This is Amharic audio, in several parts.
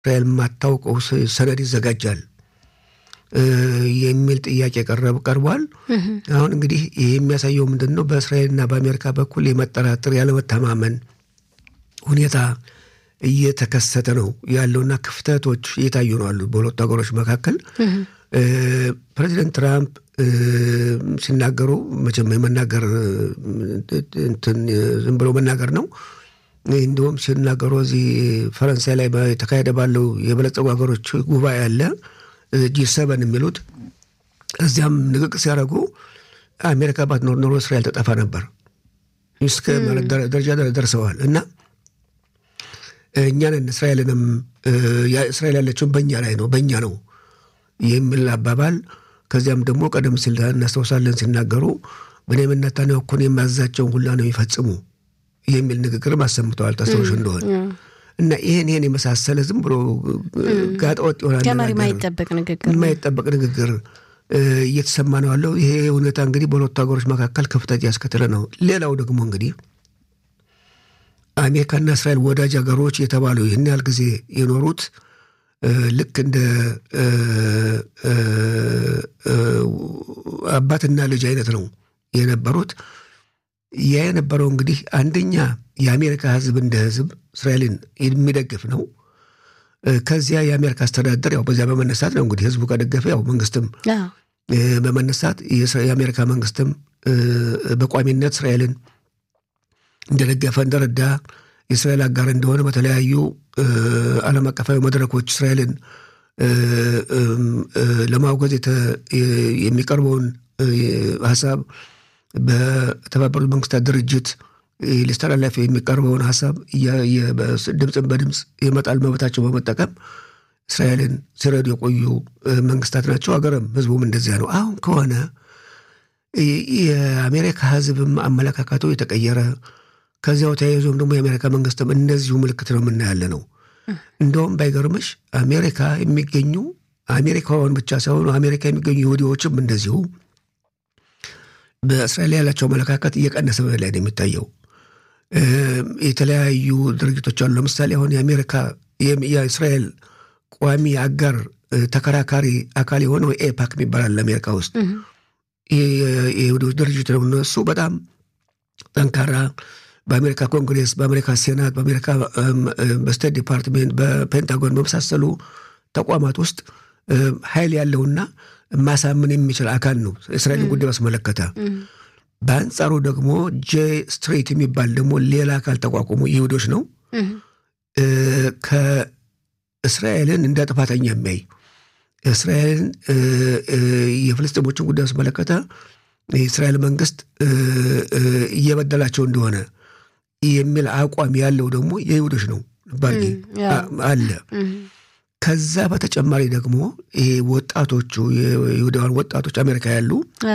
እስራኤል የማታውቀው ሰነድ ይዘጋጃል የሚል ጥያቄ ቀረብ ቀርቧል። አሁን እንግዲህ ይህ የሚያሳየው ምንድን ነው? በእስራኤልና በአሜሪካ በኩል የመጠራጠር ያለመተማመን ሁኔታ እየተከሰተ ነው ያለውና ክፍተቶች እየታዩ ነው አሉ በሁለቱ ሀገሮች መካከል። ፕሬዚደንት ትራምፕ ሲናገሩ መቼም የመናገር ዝም ብሎ መናገር ነው። እንዲሁም ሲናገሩ እዚህ ፈረንሳይ ላይ የተካሄደ ባለው የበለጸጉ ሀገሮች ጉባኤ አለ ጂ ሰቨን የሚሉት እዚያም ንግግር ሲያደርጉ አሜሪካ ባትኖር ኖሮ እስራኤል ተጠፋ ነበር እስከ ማለት ደረጃ ደርሰዋል እና እኛንን እስራኤልንም እስራኤል ያለችውን በእኛ ላይ ነው በእኛ ነው የሚል አባባል ከዚያም ደግሞ ቀደም ሲል እናስታውሳለን ሲናገሩ ቤንያሚን ኔታንያሁ እኮ የማዛቸውን ሁላ ነው የሚፈጽሙ የሚል ንግግርም አሰምተዋል። ታስታውሽ እንደሆነ እና ይህን ይህን የመሳሰለ ዝም ብሎ ጋጠወጥ ይሆናል የማይጠበቅ ንግግር የማይጠበቅ ንግግር እየተሰማ ነው ያለው። ይሄ ሁኔታ እንግዲህ በሁለቱ ሀገሮች መካከል ክፍተት ያስከተለ ነው። ሌላው ደግሞ እንግዲህ አሜሪካና እስራኤል ወዳጅ ሀገሮች የተባሉ ይህን ያህል ጊዜ የኖሩት ልክ እንደ አባትና ልጅ አይነት ነው የነበሩት። ያ የነበረው እንግዲህ አንደኛ የአሜሪካ ሕዝብ እንደ ሕዝብ እስራኤልን የሚደግፍ ነው። ከዚያ የአሜሪካ አስተዳደር ያው በዚያ በመነሳት ነው እንግዲህ ሕዝቡ ከደገፈ ያው መንግስትም በመነሳት የአሜሪካ መንግስትም በቋሚነት እስራኤልን እንደደገፈ እንደረዳ የእስራኤል አጋር እንደሆነ በተለያዩ ዓለም አቀፋዊ መድረኮች እስራኤልን ለማውገዝ የሚቀርበውን ሀሳብ በተባበሩት መንግስታት ድርጅት ሊስተላለፍ የሚቀርበውን ሀሳብ ድምፅን በድምፅ የመጣል መብታቸው በመጠቀም እስራኤልን ሲረዱ የቆዩ መንግስታት ናቸው። ሀገርም ህዝቡም እንደዚያ ነው። አሁን ከሆነ የአሜሪካ ህዝብም አመለካከቱ የተቀየረ ከዚያው ተያይዞም ደግሞ የአሜሪካ መንግስትም እነዚሁ ምልክት ነው የምናያለ ነው። እንደውም ባይገርምሽ አሜሪካ የሚገኙ አሜሪካውያን ብቻ ሳይሆኑ አሜሪካ የሚገኙ ይሁዲዎችም እንደዚሁ በእስራኤል ያላቸው አመለካከት እየቀነሰ ላይ ነው የሚታየው። የተለያዩ ድርጅቶች አሉ። ለምሳሌ አሁን የአሜሪካ የእስራኤል ቋሚ አጋር ተከራካሪ አካል የሆነው ኤፓክ የሚባላል አሜሪካ ውስጥ የይሁዶች ድርጅት ነው። እነሱ በጣም ጠንካራ በአሜሪካ ኮንግሬስ፣ በአሜሪካ ሴናት፣ በአሜሪካ በስቴት ዲፓርትሜንት፣ በፔንታጎን በመሳሰሉ ተቋማት ውስጥ ኃይል ያለውና ማሳምን የሚችል አካል ነው እስራኤልን ጉዳይ ባስመለከተ። በአንጻሩ ደግሞ ጄ ስትሬት የሚባል ደግሞ ሌላ አካል ተቋቁሞ ይሁዶች ነው ከእስራኤልን እንደ ጥፋተኛ የሚያይ እስራኤልን የፍልስጤሞችን ጉዳይ ባስመለከተ የእስራኤል መንግስት እየበደላቸው እንደሆነ የሚል አቋም ያለው ደግሞ የይሁዶች ነው ባርጌ አለ። ከዛ በተጨማሪ ደግሞ ይሄ ወጣቶቹ የይሁዳውያን ወጣቶች አሜሪካ ያሉ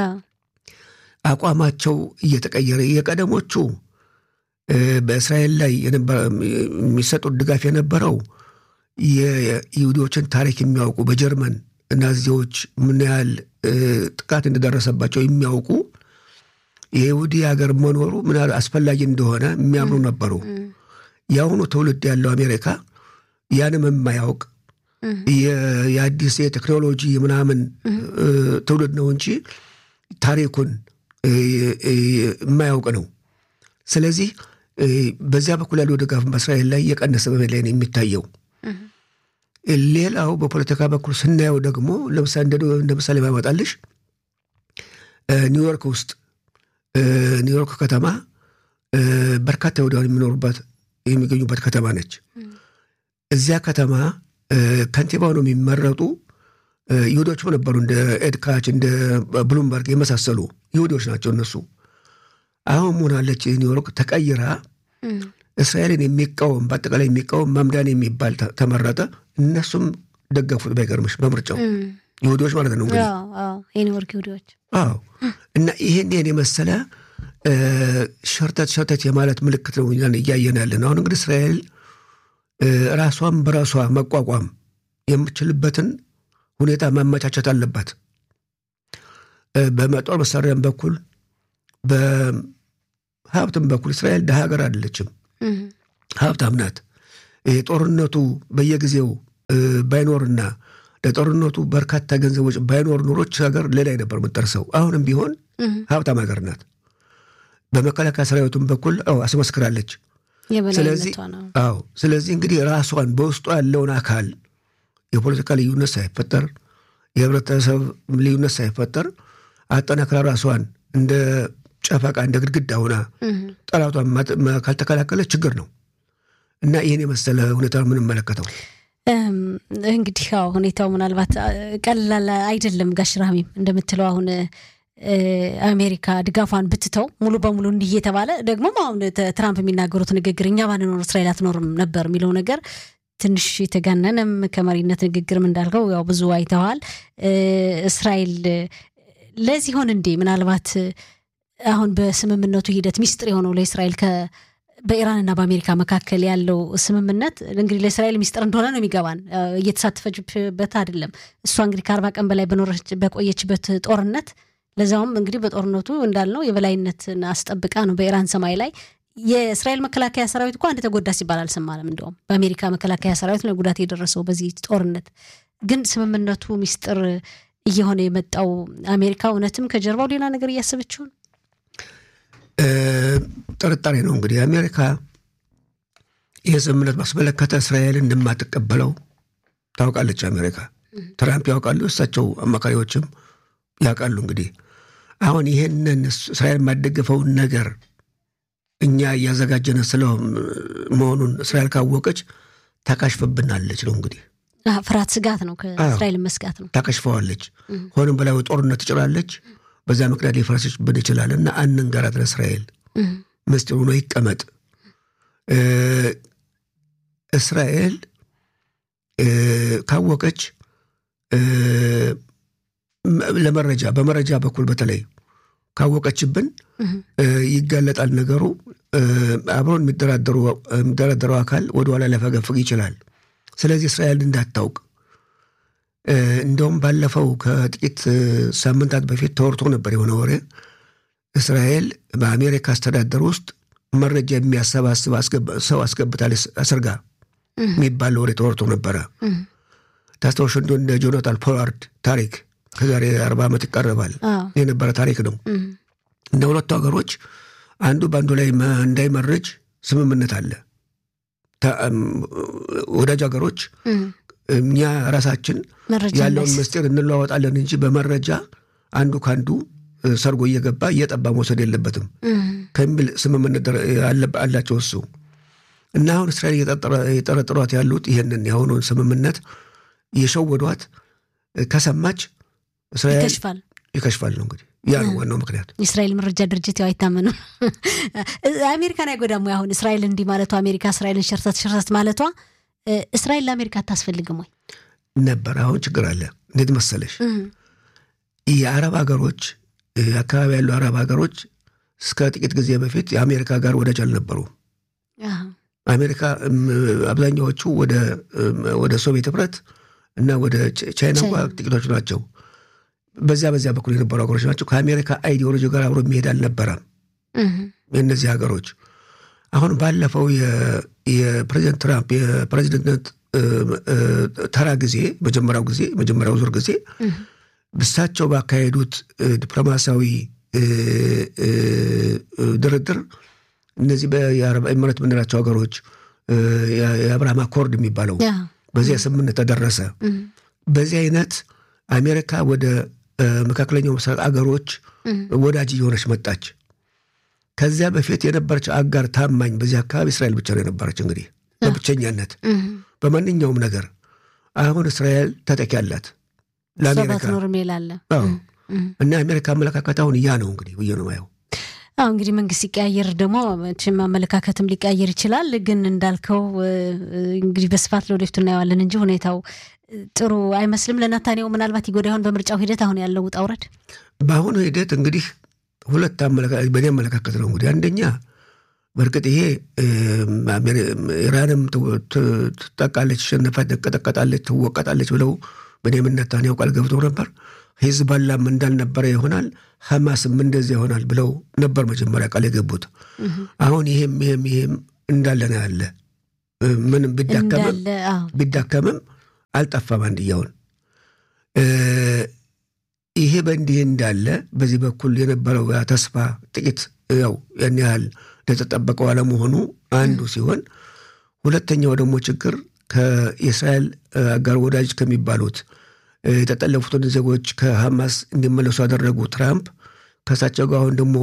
አቋማቸው እየተቀየረ የቀደሞቹ በእስራኤል ላይ የሚሰጡት ድጋፍ የነበረው የይሁዶችን ታሪክ የሚያውቁ በጀርመን ናዚዎች ምን ያህል ጥቃት እንደደረሰባቸው የሚያውቁ የይሁዲ ሀገር መኖሩ ምን ያህል አስፈላጊ እንደሆነ የሚያምኑ ነበሩ። የአሁኑ ትውልድ ያለው አሜሪካ ያንም የማያውቅ የአዲስ የቴክኖሎጂ ምናምን ትውልድ ነው እንጂ ታሪኩን የማያውቅ ነው። ስለዚህ በዚያ በኩል ያለው ድጋፍ በእስራኤል ላይ የቀነሰ በመሄድ ላይ ነው የሚታየው። ሌላው በፖለቲካ በኩል ስናየው ደግሞ ለምሳሌ እንደ ምሳሌ ባመጣልሽ ኒውዮርክ ውስጥ ኒውዮርክ ከተማ በርካታ ይሁዳውያን የሚኖሩባት የሚገኙበት ከተማ ነች። እዚያ ከተማ ከንቲባው ነው የሚመረጡ ይሁዶችም ነበሩ። እንደ ኤድካች እንደ ብሉምበርግ የመሳሰሉ ይሁዶች ናቸው እነሱ። አሁን ሆናለች ኒውዮርክ ተቀይራ እስራኤልን የሚቃወም በአጠቃላይ የሚቃወም ማምዳን የሚባል ተመረጠ። እነሱም ደገፉት። ባይገርምሽ በምርጫው ይሁዶች ማለት ነው እንግዲህ የኒውዮርክ ይሁዶች። አዎ እና ይህን ይህን የመሰለ ሸርተት ሸርተት የማለት ምልክት ነው እያየን ያለን። አሁን እንግዲህ እስራኤል ራሷን በራሷ መቋቋም የምችልበትን ሁኔታ ማመቻቸት አለባት። በጦር መሳሪያም በኩል በሀብትም በኩል እስራኤል ደሃ ሀገር አይደለችም፣ ሀብታም ናት። ጦርነቱ በየጊዜው ባይኖርና ለጦርነቱ በርካታ ገንዘቦች ባይኖር ኑሮች ሀገር ሌላ ነበር የምትጠርሰው። አሁንም ቢሆን ሀብታም ሀገር ናት። በመከላከያ ሰራዊቱም በኩል አስመስክራለች። ስለዚህ አዎ፣ ስለዚህ እንግዲህ ራሷን በውስጡ ያለውን አካል የፖለቲካ ልዩነት ሳይፈጠር የህብረተሰብ ልዩነት ሳይፈጠር አጠናክራ ራሷን እንደ ጨፈቃ እንደ ግድግዳ ሆና ጠላቷን ካልተከላከለች ችግር ነው እና ይህን የመሰለ ሁኔታ የምንመለከተው እንግዲህ ያው ሁኔታው ምናልባት ቀላል አይደለም። ጋሽ ራሚም እንደምትለው አሁን አሜሪካ ድጋፏን ብትተው ሙሉ በሙሉ እንዲህ እየተባለ ደግሞ አሁን ትራምፕ የሚናገሩት ንግግር እኛ ባንኖር እስራኤል አትኖርም ነበር የሚለው ነገር ትንሽ የተጋነነም ከመሪነት ንግግርም እንዳልከው ያው ብዙ አይተዋል። እስራኤል ለዚህ ሆን እንዴ ምናልባት አሁን በስምምነቱ ሂደት ሚስጥር የሆነው ለእስራኤል በኢራንና በአሜሪካ መካከል ያለው ስምምነት እንግዲህ ለእስራኤል ሚስጥር እንደሆነ ነው የሚገባን። እየተሳተፈችበት አይደለም። እሷ እንግዲህ ከአርባ ቀን በላይ በቆየችበት ጦርነት ለዛውም እንግዲህ በጦርነቱ እንዳልነው የበላይነትን አስጠብቃ ነው በኢራን ሰማይ ላይ የእስራኤል መከላከያ ሰራዊት እኮ አንድ ተጎዳ ሲባል አልሰማንም። እንዲሁም በአሜሪካ መከላከያ ሰራዊት ነው ጉዳት የደረሰው በዚህ ጦርነት። ግን ስምምነቱ ሚስጥር እየሆነ የመጣው አሜሪካ እውነትም ከጀርባው ሌላ ነገር እያሰበችው ነው። ጥርጣሬ ነው እንግዲህ አሜሪካ ይህ ስምምነት ማስመለከተ እስራኤል እንደማትቀበለው ታውቃለች። አሜሪካ ትራምፕ ያውቃሉ፣ እሳቸው አማካሪዎችም ያውቃሉ። እንግዲህ አሁን ይህንን እስራኤል የማደገፈውን ነገር እኛ እያዘጋጀነ ስለ መሆኑን እስራኤል ካወቀች ታካሽፍብናለች ነው እንግዲህ ፍርሃት፣ ስጋት ነው ከእስራኤል መስጋት ነው። ታከሽፈዋለች። ሆንም በላይ ጦርነት ትጭራለች። በዛ ምክንያት ሊፈረሰችብን ይችላል እና አንንገራት ለእስራኤል ምስጢር ሆኖ ይቀመጥ። እስራኤል ካወቀች ለመረጃ በመረጃ በኩል በተለይ ካወቀችብን ይጋለጣል ነገሩ። አብሮን የሚደራደረው አካል ወደኋላ ሊያፈገፍግ ይችላል። ስለዚህ እስራኤል እንዳታውቅ እንደውም ባለፈው ከጥቂት ሳምንታት በፊት ተወርቶ ነበር የሆነ ወሬ እስራኤል በአሜሪካ አስተዳደር ውስጥ መረጃ የሚያሰባስብ ሰው አስገብታለች አስርጋ የሚባል ወሬ ተወርቶ ነበረ። ታስታውሽ እንደሆነ እንደ ጆናታን ፖላርድ ታሪክ ከዛሬ አርባ ዓመት ይቀረባል የነበረ ታሪክ ነው። እንደ ሁለቱ ሀገሮች አንዱ በአንዱ ላይ እንዳይመረጅ ስምምነት አለ። ወዳጅ ሀገሮች እኛ ራሳችን ያለውን ምስጢር እንለዋወጣለን እንጂ በመረጃ አንዱ ከአንዱ ሰርጎ እየገባ እየጠባ መውሰድ የለበትም ከሚል ስምምነት አላቸው እሱ እና አሁን እስራኤል እየጠረጥሯት ያሉት ይህንን የአሁኑን ስምምነት እየሸወዷት ከሰማች እስራኤል ይከሽፋል ይከሽፋል ነው እንግዲህ ያ ነው ዋናው ምክንያት። የእስራኤል መረጃ ድርጅት ያው አይታመንም። አሜሪካን አይጎዳም ወይ? አሁን እስራኤል እንዲህ ማለቷ አሜሪካ እስራኤልን ሸርተት ሸርተት ማለቷ እስራኤል ለአሜሪካ አታስፈልግም ወይ ነበር። አሁን ችግር አለ። እንዴት መሰለሽ የአረብ ሀገሮች አካባቢ ያሉ አረብ ሀገሮች እስከ ጥቂት ጊዜ በፊት የአሜሪካ ጋር ወዳጅ አልነበሩ። አሜሪካ አብዛኛዎቹ ወደ ሶቪየት ህብረት እና ወደ ቻይና እንኳ ጥቂቶቹ ናቸው። በዚያ በዚያ በኩል የነበሩ ሀገሮች ናቸው። ከአሜሪካ አይዲዮሎጂ ጋር አብሮ የሚሄድ አልነበረም እነዚህ ሀገሮች። አሁን ባለፈው የፕሬዚደንት ትራምፕ የፕሬዚደንትነት ተራ ጊዜ መጀመሪያው ጊዜ መጀመሪያው ዙር ጊዜ እሳቸው ባካሄዱት ዲፕሎማሲያዊ ድርድር እነዚህ የአረብ ኤምሬት የምንላቸው ሀገሮች የአብርሃም አኮርድ የሚባለው በዚያ ስምምነት ተደረሰ። በዚህ አይነት አሜሪካ ወደ መካከለኛው ምስራቅ አገሮች ወዳጅ እየሆነች መጣች። ከዚያ በፊት የነበረች አጋር ታማኝ በዚህ አካባቢ እስራኤል ብቻ ነው የነበረች። እንግዲህ በብቸኛነት በማንኛውም ነገር አሁን እስራኤል ተጠቂ አላት ለአሜሪካ እና የአሜሪካ አመለካከት አሁን ያ ነው እንግዲህ ብዬ ነው ማየው። አሁ እንግዲህ መንግስት ሲቀያየር ደግሞ መቼም አመለካከትም ሊቀያየር ይችላል። ግን እንዳልከው እንግዲህ በስፋት ለወደፊቱ እናየዋለን እንጂ ሁኔታው ጥሩ አይመስልም። ለናታንያሁ ምናልባት ይጎዳ ይሆን በምርጫው ሂደት አሁን ያለው ውጣ ውረድ? በአሁኑ ሂደት እንግዲህ ሁለት በእኔ አመለካከት ነው እንግዲህ አንደኛ በእርግጥ ይሄ ኢራንም ትጠቃለች፣ ሸነፋት፣ ትቀጠቀጣለች፣ ትወቀጣለች ብለው በእኔም ናታንያሁ ቃል ገብተው ነበር። ሂዝባላም እንዳልነበረ ይሆናል፣ ሐማስም እንደዚያ ይሆናል ብለው ነበር መጀመሪያ ቃል የገቡት። አሁን ይሄም ይሄም ይሄም እንዳለ ነው ያለ ምንም ቢዳከምም ቢዳከምም አልጠፋም አንድያውን። ይሄ በእንዲህ እንዳለ በዚህ በኩል የነበረው ተስፋ ጥቂት ያው ያን ያህል እንደተጠበቀው አለመሆኑ አንዱ ሲሆን፣ ሁለተኛው ደግሞ ችግር ከእስራኤል አጋር ወዳጅ ከሚባሉት የተጠለፉትን ዜጎች ከሐማስ እንዲመለሱ ያደረጉ ትራምፕ ከእሳቸው ጋር አሁን ደግሞ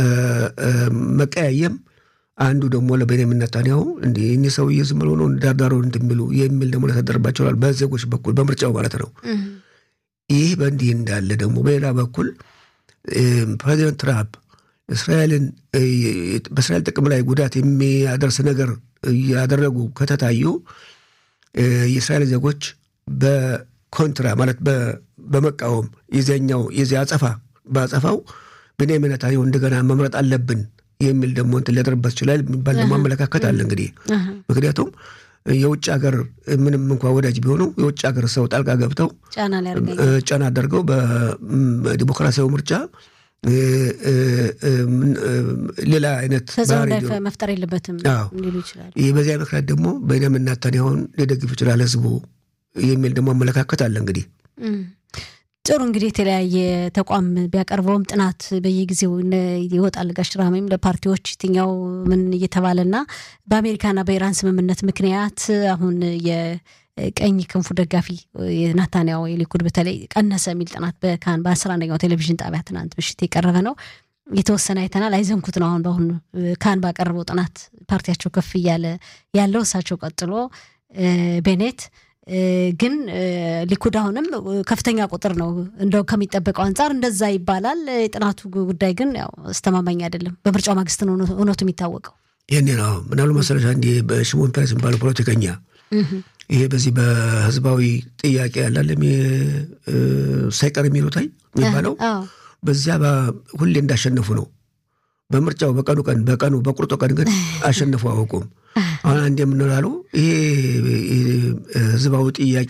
መቀያየም አንዱ ደግሞ ለቤንያሚን ኔታንያሁ እንዲህ እኒህ ሰውዬ ዝም ብሎ ነው ዳርዳሮ እንደሚሉ የሚል ደግሞ ለተደርባቸዋል በዜጎች በኩል በምርጫው ማለት ነው። ይህ በእንዲህ እንዳለ ደግሞ በሌላ በኩል ፕሬዚደንት ትራምፕ እስራኤልን በእስራኤል ጥቅም ላይ ጉዳት የሚያደርስ ነገር እያደረጉ ከተታዩ የእስራኤል ዜጎች በኮንትራ ማለት በመቃወም የዚያኛው የዚያ አጸፋ በአጸፋው ቤንያሚን ኔታንያሁ እንደገና መምረጥ አለብን የሚል ደግሞ እንትን ሊያደርበት ይችላል የሚባል ደግሞ አመለካከት አለ። እንግዲህ ምክንያቱም የውጭ ሀገር ምንም እንኳ ወዳጅ ቢሆኑ የውጭ ሀገር ሰው ጣልቃ ገብተው ጫና አደርገው በዲሞክራሲያዊ ምርጫ ሌላ አይነት መፍጠር የለበትም ሊሉ ይችላሉ። ይህ በዚያ ምክንያት ደግሞ ቤንያሚን ኔታንያሁን ሊደግፍ ይችላል ህዝቡ የሚል ደግሞ አመለካከት አለ እንግዲህ ጥሩ እንግዲህ የተለያየ ተቋም ቢያቀርበውም ጥናት በየጊዜው ይወጣል። ጋሽ ራሜም ለፓርቲዎች የትኛው ምን እየተባለና በአሜሪካና በኢራን ስምምነት ምክንያት አሁን የቀኝ ክንፉ ደጋፊ የናታንያሁ የሊኩድ በተለይ ቀነሰ የሚል ጥናት በካን በአስራ አንደኛው ቴሌቪዥን ጣቢያ ትናንት ምሽት የቀረበ ነው። የተወሰነ አይተናል። አይዘንኩት ነው አሁን በአሁኑ ካን ባቀረበው ጥናት ፓርቲያቸው ከፍ እያለ ያለው እሳቸው ቀጥሎ ቤኔት ግን ሊኩድ አሁንም ከፍተኛ ቁጥር ነው እንደው ከሚጠበቀው አንጻር እንደዛ ይባላል። የጥናቱ ጉዳይ ግን ያው አስተማማኝ አይደለም። በምርጫው ማግስት ነው እውነቱ የሚታወቀው። ይህን ነው ምናሉ መሰለሽ አንድ በሽሞን ፔሬስ የሚባለው ፖለቲከኛ ይሄ በዚህ በህዝባዊ ጥያቄ ያላለም ሳይቀር የሚሉታይ የሚባለው በዚያ ሁሌ እንዳሸነፉ ነው። በምርጫው በቀኑ ቀን በቀኑ በቁርጦ ቀን ግን አሸንፉ አወቁም። አሁን አንድ የምንላሉ ይሄ ህዝባዊ ጥያቄ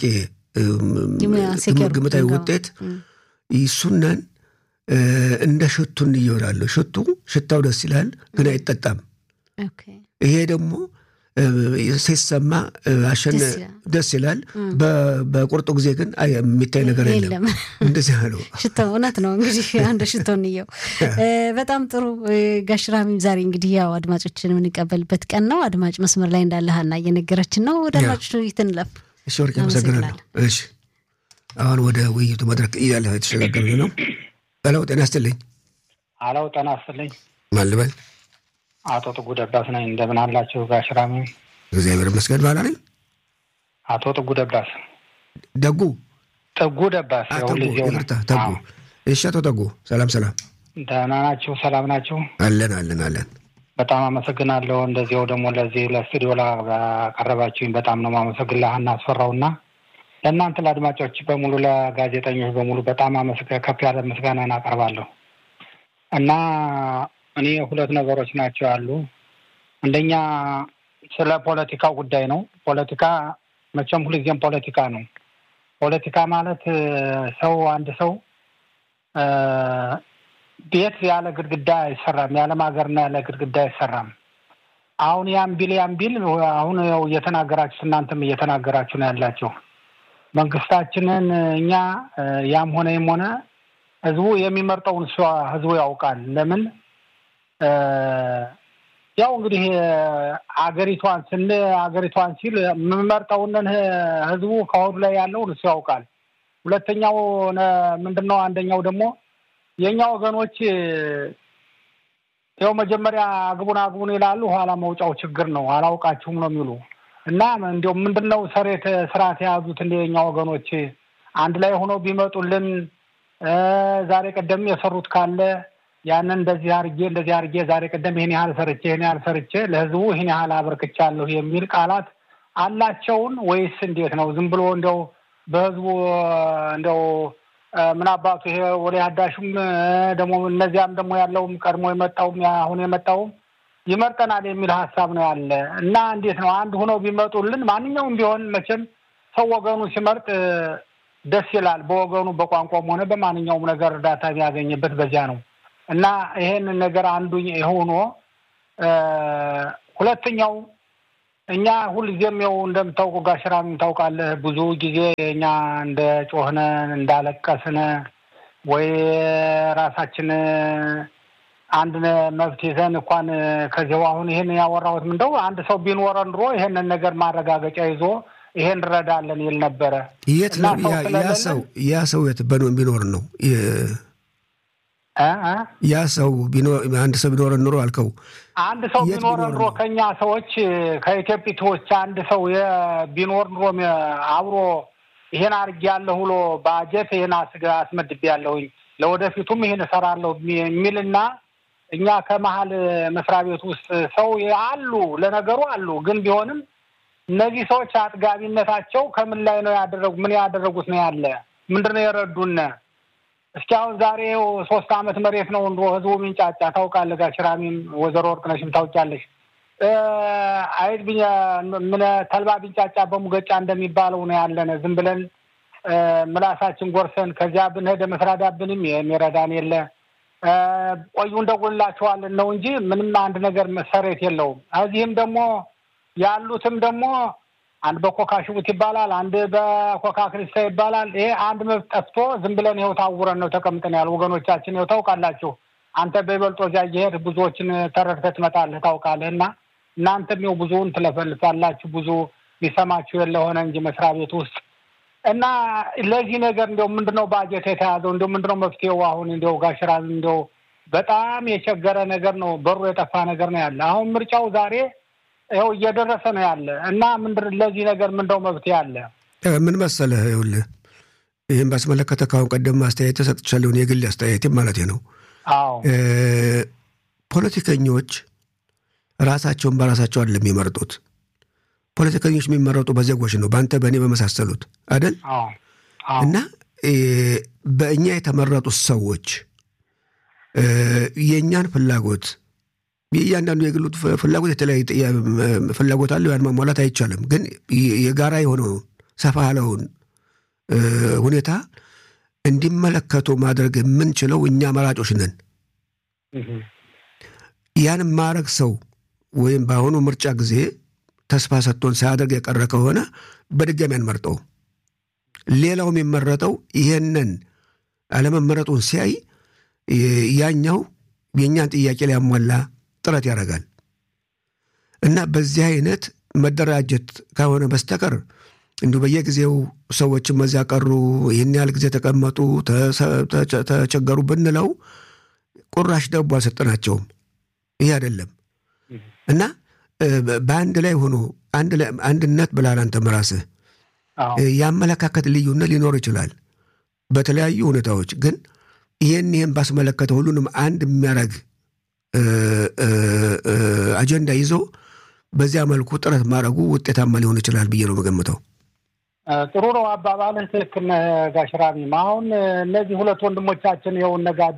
ግምታዊ ውጤት ይሱናን እንደ ሽቱን እየወዳሉ ሽቱ ሽታው ደስ ይላል፣ ግን አይጠጣም። ይሄ ደግሞ ሲሰማ ደስ ይላል፣ በቁርጡ ጊዜ ግን የሚታይ ነገር የለም። እንደዚህ ነው ሽታው። እውነት ነው እንግዲህ አንድ ሽቶ እንየው። በጣም ጥሩ ጋሽ ራሚም፣ ዛሬ እንግዲህ ያው አድማጮችን የምንቀበልበት ቀን ነው። አድማጭ መስመር ላይ እንዳለ ሀና እየነገረችን ነው። ወደ አድማጮች ውይይት እንለፍ። እሺ ወርቅ አመሰግናለሁ። እሺ አሁን ወደ ውይይቱ መድረክ እያለ የተሸጋገርን ነው። በለው ጤና ይስጥልኝ። አለው ጤና ይስጥልኝ። ማን ልበል? አቶ ጥጉ ደባስ ነኝ። እንደምን አላችሁ ጋሽ ራሚ? እግዚአብሔር ይመስገን። ባላ ነኝ። አቶ ጥጉ ደባስ ደጉ ጥጉ ደባስ ይቅርታ፣ ተጉ። እሺ አቶ ተጉ ሰላም ሰላም። ደህና ናችሁ? ሰላም ናችሁ? አለን አለን አለን። በጣም አመሰግናለሁ። እንደዚያው ደግሞ ለዚህ ለስቱዲዮ ላቀረባችሁኝ በጣም ነው ማመሰግን ለሀና አስፈራውና ለእናንተ ለአድማጮች በሙሉ ለጋዜጠኞች በሙሉ በጣም ከፍ ያለ ምስጋናን አቀርባለሁ እና እኔ ሁለት ነገሮች ናቸው ያሉ። አንደኛ ስለ ፖለቲካው ጉዳይ ነው። ፖለቲካ መቼም ሁልጊዜም ፖለቲካ ነው። ፖለቲካ ማለት ሰው አንድ ሰው ቤት ያለ ግድግዳ አይሰራም፣ ያለም ሀገርና ያለ ግድግዳ አይሰራም። አሁን ያም ቢል ያም ቢል አሁን ያው እየተናገራችሁ እናንተም እየተናገራችሁ ነው ያላቸው መንግስታችንን እኛ ያም ሆነ ይም ሆነ ህዝቡ የሚመርጠውን እሷ ህዝቡ ያውቃል። ለምን ያው እንግዲህ አገሪቷን ስን አገሪቷን ሲል የምመርጠውንን ህዝቡ ከሆዱ ላይ ያለውን እሱ ያውቃል። ሁለተኛው ምንድን ነው? አንደኛው ደግሞ የእኛ ወገኖች ያው መጀመሪያ አግቡን አግቡን ይላሉ፣ ኋላ መውጫው ችግር ነው። አላውቃችሁም ነው የሚሉ እና እንዲያው ምንድን ነው ሰሬት ስርዓት የያዙት እንደ የኛ ወገኖች አንድ ላይ ሆነው ቢመጡልን ዛሬ ቀደም የሰሩት ካለ ያንን እንደዚህ አርጌ እንደዚህ አርጌ ዛሬ ቀደም ይህን ያህል ሰርቼ ይህን ያህል ሰርቼ ለህዝቡ ይህን ያህል አበርክቻለሁ የሚል ቃላት አላቸውን ወይስ እንዴት ነው? ዝም ብሎ እንደው በህዝቡ እንደው ምን አባቱ ይሄ ወደ አዳሹም ደግሞ እነዚያም ደግሞ ያለውም ቀድሞ የመጣውም አሁን የመጣውም ይመርጠናል የሚል ሀሳብ ነው ያለ እና እንዴት ነው አንድ ሆነው ቢመጡልን ማንኛውም ቢሆን መቼም ሰው ወገኑ ሲመርጥ ደስ ይላል። በወገኑ በቋንቋም ሆነ በማንኛውም ነገር እርዳታ የሚያገኝበት በዚያ ነው እና ይሄን ነገር አንዱ ሆኖ ሁለተኛው እኛ ሁልጊዜም ያው እንደምታውቁ ጋሽራም ታውቃለህ፣ ብዙ ጊዜ እኛ እንደ ጮህነ እንዳለቀስነ ወይ ራሳችን አንድ መብት ይዘን እንኳን ከዚያው አሁን ይህን ያወራሁት ምንደው አንድ ሰው ቢኖረን ኑሮ ይሄንን ነገር ማረጋገጫ ይዞ ይሄን እንረዳለን ይል ነበረ። የት ነው ያ ሰው? ያ ሰው የት ቢኖር ነው ያ ሰው አንድ ሰው ቢኖረን ኑሮ አልከው። አንድ ሰው ቢኖረን ኑሮ ከኛ ሰዎች ከኢትዮጵቶች አንድ ሰው ቢኖር ኑሮ አብሮ ይሄን አድርጌያለሁ ብሎ ባጀት ይሄን አስመድቤያለሁኝ ለወደፊቱም ይሄን እሰራለሁ የሚልና እኛ ከመሀል መስሪያ ቤት ውስጥ ሰው አሉ፣ ለነገሩ አሉ። ግን ቢሆንም እነዚህ ሰዎች አጥጋቢነታቸው ከምን ላይ ነው ያደረጉ? ምን ያደረጉት ነው ያለ? ምንድን ነው የረዱን? እስኪ አሁን ዛሬ ሶስት አመት መሬት ነው እንዶ ህዝቡ ሚንጫጫ ታውቃለህ። ጋሽራሚም ወይዘሮ ወርቅነሽም ታውቂያለሽ። አይት ምን ተልባ ቢንጫጫ በሙገጫ እንደሚባለው ነው ያለን። ዝም ብለን ምላሳችን ጎርሰን ከዚያ ብንሄደ መስራዳብንም የሚረዳን የለ ቆዩ እንደጎላቸዋለን ነው እንጂ ምንም አንድ ነገር መሰረት የለውም። እዚህም ደግሞ ያሉትም ደግሞ አንድ በኮካ ሽቡት ይባላል፣ አንድ በኮካ ክርስታ ይባላል። ይሄ አንድ መብት ጠፍቶ ዝም ብለን ይኸው ታውረን ነው ተቀምጠን ያል ወገኖቻችን ይኸው ታውቃላችሁ። አንተ በይበልጦ እዚያ እየሄድህ ብዙዎችን ተረድተህ ትመጣለህ ታውቃለህ። እና እናንተም ይኸው ብዙውን ትለፈልፋላችሁ። ብዙ ሊሰማችሁ የለ ሆነ እንጂ መስሪያ ቤት ውስጥ እና ለዚህ ነገር እንዲያው ምንድነው ባጀት የተያዘው? እንዲያው ምንድነው መፍትሄው? አሁን እንዲያው ጋሽራ እንዲያው በጣም የቸገረ ነገር ነው፣ በሩ የጠፋ ነገር ነው ያለ። አሁን ምርጫው ዛሬ ይኸው እየደረሰ ነው ያለ እና ምንድን ለዚህ ነገር ምንድነው መፍትሄ አለ? ምን መሰለህ፣ ይኸውልህ ይህም ባስመለከተ ከአሁን ቀደም አስተያየት ተሰጥቻለሁን የግል አስተያየትም ማለት ነው። አዎ ፖለቲከኞች ራሳቸውን በራሳቸው አይደለም የሚመርጡት ፖለቲከኞች የሚመረጡ በዜጎች ነው፣ በአንተ በእኔ በመሳሰሉት አይደል? እና በእኛ የተመረጡት ሰዎች የእኛን ፍላጎት የእያንዳንዱ የግሉ ፍላጎት የተለያየ ፍላጎት አለው። ያን ማሟላት አይቻልም። ግን የጋራ የሆነውን ሰፋ ያለውን ሁኔታ እንዲመለከቱ ማድረግ የምንችለው እኛ መራጮች ነን። ያን ማድረግ ሰው ወይም በአሁኑ ምርጫ ጊዜ ተስፋ ሰጥቶን ሳያደርግ የቀረ ከሆነ በድጋሚ አንመርጠው። ሌላው የሚመረጠው ይሄንን አለመመረጡን ሲያይ ያኛው የእኛን ጥያቄ ሊያሟላ ጥረት ያደርጋል እና በዚህ አይነት መደራጀት ከሆነ በስተቀር እንዲሁ በየጊዜው ሰዎችን በዚያ ቀሩ፣ ይህን ያህል ጊዜ ተቀመጡ፣ ተቸገሩ ብንለው ቁራሽ ዳቦ አልሰጠናቸውም። ይሄ አይደለም እና በአንድ ላይ ሆኖ አንድነት ብላል አንተም ራስህ የአመለካከት ልዩነት ሊኖር ይችላል በተለያዩ ሁኔታዎች ግን ይህን ይህን ባስመለከተ ሁሉንም አንድ የሚያደርግ አጀንዳ ይዞ በዚያ መልኩ ጥረት ማድረጉ ውጤታማ ሊሆን ይችላል ብዬ ነው የምገምተው። ጥሩ ነው አባባልህ፣ ትክክል ነህ ጋሽ ራሚም። አሁን እነዚህ ሁለት ወንድሞቻችን ይኸው እነ ጋቢ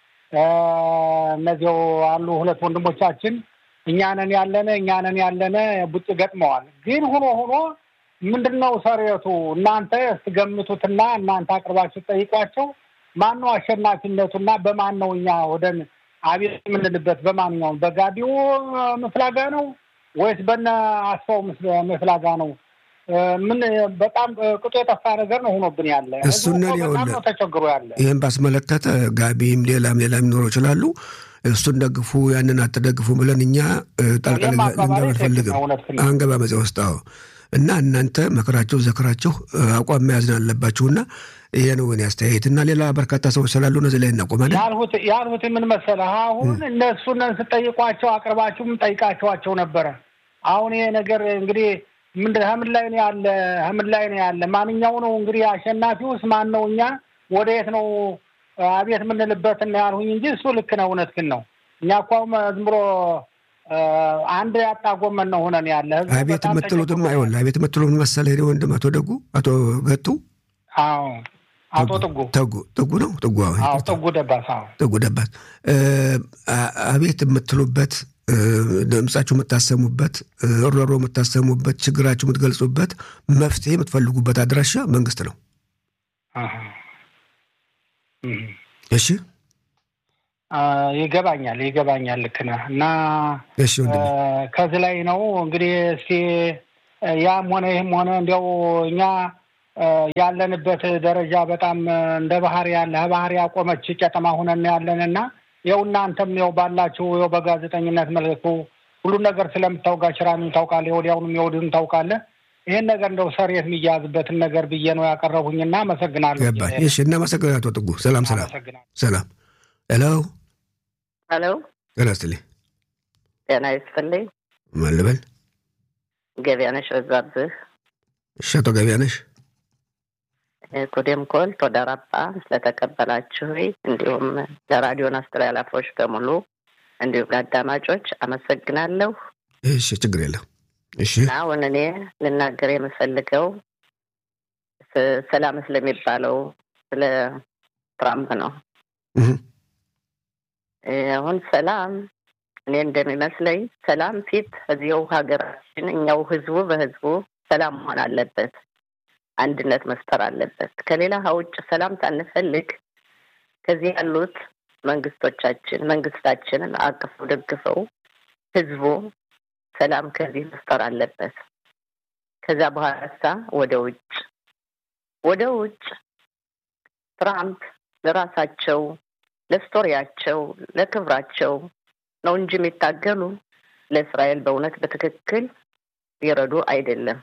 እነዚያው አሉ ሁለት ወንድሞቻችን እኛንን ያለነ እኛንን ያለነ ቡጭ ገጥመዋል። ግን ሆኖ ሆኖ ምንድን ነው ሰሬቱ እናንተ ስትገምቱትና እናንተ አቅርባችሁ ጠይቋቸው ማን ነው አሸናፊነቱና በማን ነው እኛ ወደን አቤት የምንልበት በማንኛውም በጋቢው መፍላጋ ነው ወይስ በነ አስፋው መፍላጋ ነው? ምን በጣም ቅጡ የጠፋ ነገር ነው ሆኖብን ያለ እሱንን በጣም ነው ተቸግሮ ያለ። ይህን ባስመለከተ ጋቢም ሌላም ሌላም ሊኖረው ይችላሉ። እሱን ደግፉ ያንን አትደግፉ ብለን እኛ ጣልቃ ልንገባ አልፈልግም። አንገባ በዚያ ውስጥ አዎ። እና እናንተ መከራቸው ዘክራቸው አቋም መያዝ አለባችሁና ይሄ ነው እኔ አስተያየት። እና ሌላ በርካታ ሰዎች ስላሉ እነዚህ ላይ እናቆማለን። ያልሁት ያልሁት ምን መሰለህ፣ አሁን እነሱን ስጠይቋቸው አቅርባችሁም ጠይቃቸዋቸው ነበረ። አሁን ይሄ ነገር እንግዲህ ምንድን ምን ላይ ነው ያለ? ምን ላይ ነው ያለ? ማንኛው ነው እንግዲህ አሸናፊውስ ማን ነው? እኛ ወደ የት ነው አቤት የምንልበት እና ያልሁኝ እንጂ እሱ ልክ ነው፣ እውነት ግን ነው። እኛ እኮ ዝም ብሎ አንድ ያጣ ጎመን ነው ሆነን ያለ። አቤት የምትሉትም አይሆን አቤት የምትሉ ምን መሰለህ ወንድም አቶ ደጉ አቶ ገጡ አዎ አቶ ጥጉ ጥጉ ጥጉ ነው ጥጉ አዎ ጥጉ ደባስ አዎ ጥጉ ደባስ አቤት የምትሉበት ድምጻችሁ የምታሰሙበት ሮሮ የምታሰሙበት ችግራችሁ የምትገልጹበት መፍትሄ የምትፈልጉበት አድራሻ መንግስት ነው። እሺ ይገባኛል ይገባኛል። ልክ ነህ እና እሺ ወንድሜ ከዚህ ላይ ነው እንግዲህ እስቲ ያም ሆነ ይህም ሆነ እንዲያው እኛ ያለንበት ደረጃ በጣም እንደ ባህር ያለ ባህር ያቆመች ጨጠማ ሁነን ያለን እና ያው እናንተም ያው ባላችሁ ያው በጋዜጠኝነት መልኩ ሁሉን ነገር ስለምታውጋ ሽራሚን ታውቃለህ፣ የወዲያውንም የወዲሁም ታውቃለህ። ይህን ነገር እንደው ሰሬት የሚያዝበትን ነገር ብዬ ነው ያቀረቡኝና አመሰግናለሁ። ገባኝ። እሺ እናመሰግናለን አቶ ጥጉ። ሰላም ሰላም አመሰግናለሁ። ሰላም። ሄሎ ሄሎ ጤና ይስጥልኝ። ጤና ይስጥልኝ። ማን ልበል? ገቢያነሽ በዛብህ እሺ አቶ ገቢያነሽ ኩዴም ኮል ቶዳራባ ስለተቀበላችሁ እንዲሁም ለራዲዮን አስተላላፊዎች በሙሉ እንዲሁም ለአዳማጮች አመሰግናለሁ። እሺ ችግር የለም። እሺ እና አሁን እኔ ልናገር የምፈልገው ስ- ሰላም ስለሚባለው ስለ ትራምፕ ነው። እህ፣ እ፣ አሁን ሰላም እኔ እንደሚመስለኝ ሰላም ፊት እዚያው ሀገራችን እኛው ህዝቡ በህዝቡ ሰላም መሆን አለበት፣ አንድነት መፍጠር አለበት። ከሌላ ውጭ ሰላም ሳንፈልግ ከዚህ ያሉት መንግስቶቻችን መንግስታችንን አቅፈው ደግፈው ህዝቡ ሰላም ከዚህ መፍጠር አለበት። ከዛ በኋላ ሳ ወደ ውጭ ወደ ውጭ ትራምፕ ለራሳቸው ለስቶሪያቸው ለክብራቸው ነው እንጂ የሚታገሉ ለእስራኤል በእውነት በትክክል ሊረዱ አይደለም።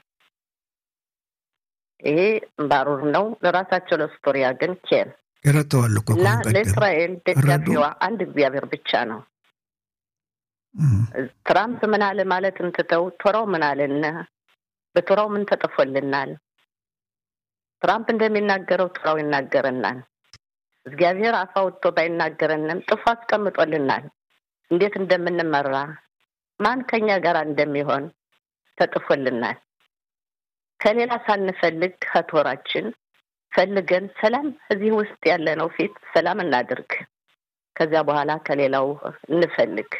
ይሄ ባሩር ነው። ለራሳቸው ለስቶሪያ ግን ኬን ረድተዋል እኮ እና ከአሁን ቀደም። ለእስራኤል ደጋፊዋ አንድ እግዚአብሔር ብቻ ነው። እህ፣ ትራምፕ ምን አለ ማለትን ትተው ቶራው ምን አለና በቶራው ምን ተጥፎልናል? ትራምፕ እንደሚናገረው ቶራው ይናገረናል። እግዚአብሔር አፍ አውጥቶ ባይናገረንም ጥፎ አስቀምጦልናል። እንዴት እንደምንመራ ማን ከኛ ጋር እንደሚሆን ተጥፎልናል። ከሌላ ሳንፈልግ ከቶራችን ፈልገን ሰላም እዚህ ውስጥ ያለነው ፊት ሰላም እናድርግ። ከዚያ በኋላ ከሌላው እንፈልግ።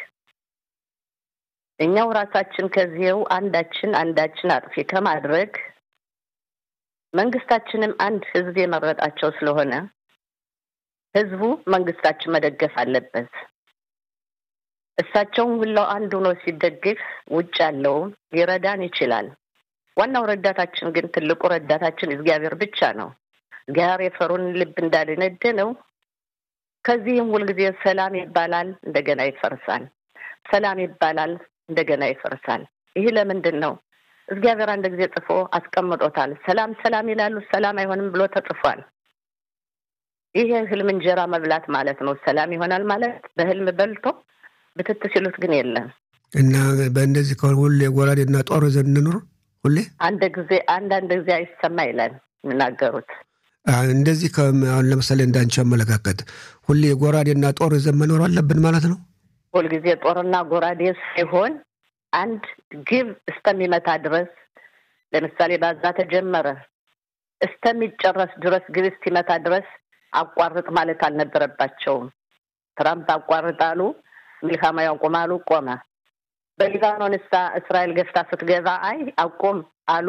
እኛው ራሳችን ከዚህው አንዳችን አንዳችን አጥፊ ከማድረግ መንግስታችንም አንድ ህዝብ የመረጣቸው ስለሆነ ህዝቡ መንግስታችን መደገፍ አለበት። እሳቸውን ሁላው አንድ ሆኖ ሲደግፍ ውጭ ያለውን ሊረዳን ይችላል። ዋናው ረዳታችን ግን ትልቁ ረዳታችን እግዚአብሔር ብቻ ነው። እግዚአብሔር የፈሩን ልብ እንዳልነደ ነው። ከዚህም ሁልጊዜ ሰላም ይባላል፣ እንደገና ይፈርሳል። ሰላም ይባላል፣ እንደገና ይፈርሳል። ይህ ለምንድን ነው? እግዚአብሔር አንድ ጊዜ ጽፎ አስቀምጦታል። ሰላም ሰላም ይላሉ፣ ሰላም አይሆንም ብሎ ተጽፏል። ይህ የህልም እንጀራ መብላት ማለት ነው። ሰላም ይሆናል ማለት በህልም በልቶ ብትት ሲሉት ግን የለም። እና በእንደዚህ ከሆነ ሁሌ ጎራዴና ጦር ይዘን እንኑር ሁሌ አንድ ጊዜ አንዳንድ ጊዜ አይሰማ ይላል የሚናገሩት። አ፣ እንደዚህ ከ- አሁን ለምሳሌ እንዳንቺ አመለካከት ሁሌ ጎራዴና ጦር ይዘን መኖር አለብን ማለት ነው። ሁልጊዜ ጦርና ጎራዴ ሳይሆን አንድ ግብ እስከሚመታ ድረስ ለምሳሌ ባዛ ተጀመረ እስከሚጨረስ ድረስ ግብ እስኪመታ ድረስ አቋርጥ ማለት አልነበረባቸውም። ትራምፕ አቋርጣሉ፣ ሚልካማ ያቆማሉ፣ ቆመ። በሊባኖን እሳ እስራኤል ገፍታ ስትገባ አይ አቁም አሉ።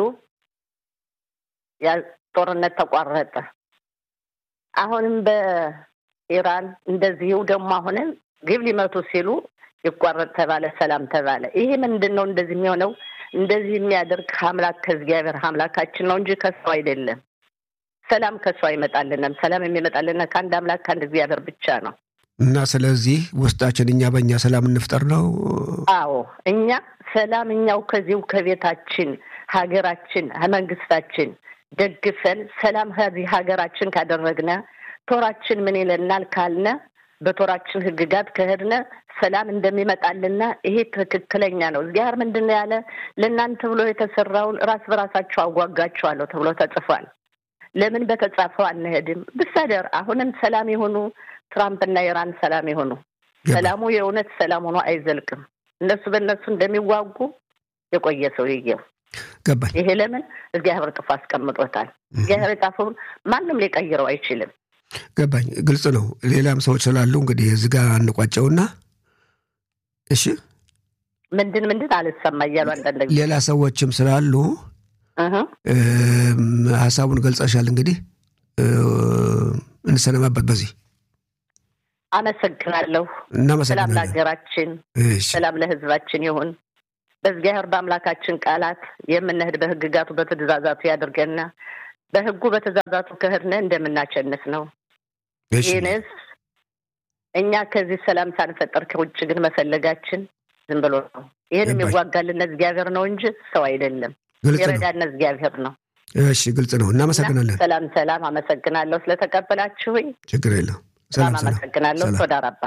ያ ጦርነት ተቋረጠ። አሁንም በኢራን እንደዚሁ ደግሞ አሁንም ግብ ሊመቱ ሲሉ ይቋረጥ ተባለ፣ ሰላም ተባለ። ይሄ ምንድን ነው እንደዚህ የሚሆነው? እንደዚህ የሚያደርግ አምላክ ከእግዚአብሔር አምላካችን ነው እንጂ ከሰው አይደለም። ሰላም ከሰው አይመጣልንም። ሰላም የሚመጣልን ከአንድ አምላክ ከአንድ እግዚአብሔር ብቻ ነው። እና ስለዚህ ውስጣችን እኛ በእኛ ሰላም እንፍጠር ነው። አዎ እኛ ሰላም እኛው ከዚሁ ከቤታችን ሀገራችን መንግስታችን ደግፈን ሰላም ከዚህ ሀገራችን ካደረግነ ቶራችን ምን ይለናል ካልነ በቶራችን ህግጋት ከሄድነ ሰላም እንደሚመጣልና ይሄ ትክክለኛ ነው። እግዚአብሔር ምንድን ነው ያለ? ለእናንተ ብሎ የተሰራውን ራስ በራሳቸው አዋጋቸዋለሁ ተብሎ ተጽፏል። ለምን በተጻፈው አንሄድም? ብሳደር አሁንም ሰላም የሆኑ ትራምፕና ኢራን ሰላም የሆኑ ሰላሙ የእውነት ሰላም ሆኖ አይዘልቅም። እነሱ በእነሱ እንደሚዋጉ የቆየ ሰውዬው ገባኝ ይሄ ለምን እግዚአብሔር ጥፎ አስቀምጦታል። እግዚአብሔር የጻፈውን ማንም ሊቀይረው አይችልም። ገባኝ። ግልጽ ነው። ሌላም ሰዎች ስላሉ እንግዲህ እዚህ ጋር አንቋጨውና እሺ፣ ምንድን ምንድን አልሰማ እያሉ አንዳንድ ጊዜ ሌላ ሰዎችም ስላሉ እህ እም፣ ሀሳቡን ገልጸሻል። እንግዲህ እ፣ እንሰነባበት በዚህ አመሰግናለሁ። ሰላም እናመሰግናለን። ለሀገራችን፣ እሺ ሰላም ለሕዝባችን ይሁን። በእግዚአብሔር በአምላካችን ቃላት የምንሄድ በሕግጋቱ በትእዛዛቱ ያድርገና በሕጉ በትእዛዛቱ ከሄድን እንደምናቸንፍ ነው። እሺ ይህንስ እኛ ከዚህ ሰላም ሳንፈጠር ከውጭ ግን መፈለጋችን ዝም ብሎ ነው። ይህን ገባኝ። የሚዋጋልን እግዚአብሔር ነው እንጂ ሰው አይደለም። ግልጽ ነው። የረዳን እግዚአብሔር ነው። እሺ ግልጽ ነው። እናመሰግናለን። ሰላም ሰላም። አመሰግናለሁ ስለተቀበላችሁኝ። ችግር የለም። በጣም ሰላም ሰላም። አመሰግናለሁ። ሰላም። ቶዳ ረባ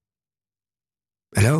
ሄሎ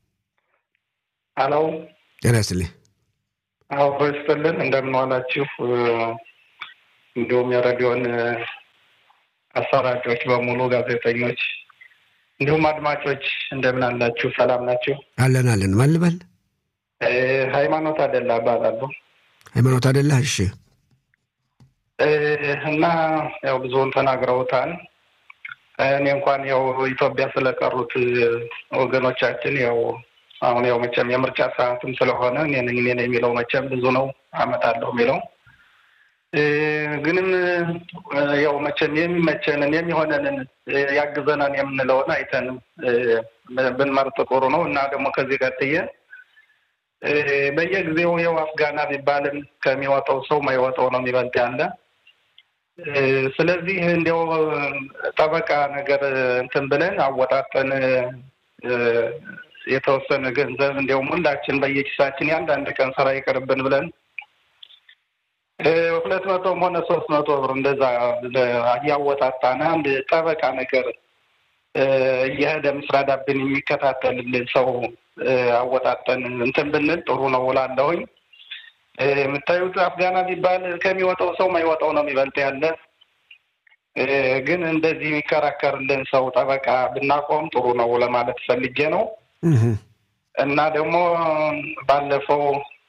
አሎ ጤና ይስጥልኝ። አዎ ይስጥልን። እንደምን ዋላችሁ? እንዲሁም የሬዲዮን አሰራጮች በሙሉ ጋዜጠኞች፣ እንዲሁም አድማጮች እንደምን አላችሁ? ሰላም ናችሁ? አለን አለን። ማን ልበል? እ፣ ሃይማኖት አደላ እባላለሁ ሃይማኖት አደላ። እሺ እ፣ እና ያው ብዙውን ተናግረውታል። እኔ እንኳን ያው ኢትዮጵያ ስለቀሩት ወገኖቻችን ያው አሁን ያው መቼም የምርጫ ሰዓትም ስለሆነ እኔ ነኝ እኔ ነኝ የሚለው መቼም ብዙ ነው አመጣለሁ የሚለው እ፣ ግንም እ፣ ያው መቼም የሚመቸንን የሚሆነንን እ፣ ያግዘናን የምንለውን አይተንም እ፣ ብንመርጥ ጥሩ ነው እና ደግሞ ከዚህ ቀጥዬ እ፣ በየጊዜው ያው አፍጋና ቢባልም ከሚወጣው ሰው ማይወጣው ነው የሚበልጥ ያለ እ፣ ስለዚህ እንዲያው ጠበቃ ነገር እንትን ብለን አወጣጠን እ፣ የተወሰነ ገንዘብ እንዲያውም ሁላችን በየኪሳችን የአንዳንድ ቀን ስራ ይቅርብን ብለን እ፣ ሁለት መቶም ሆነ ሶስት መቶ ብር እንደዛ እያወጣጣን አንድ ጠበቃ ነገር እ፣ እየሄደ ምስራዳብን የሚከታተልልን ሰው እ፣ አወጣጠን እንትን ብንል ጥሩ ነው እላለሁኝ። እ፣ የምታዩት አፍጋና ቢባል ከሚወጣው ሰው ማይወጣው ነው የሚበልጥ ያለ እ፣ ግን እንደዚህ የሚከራከርልን ሰው ጠበቃ ብናቆም ጥሩ ነው ለማለት ፈልጌ ነው። እህ፣ እና ደግሞ ባለፈው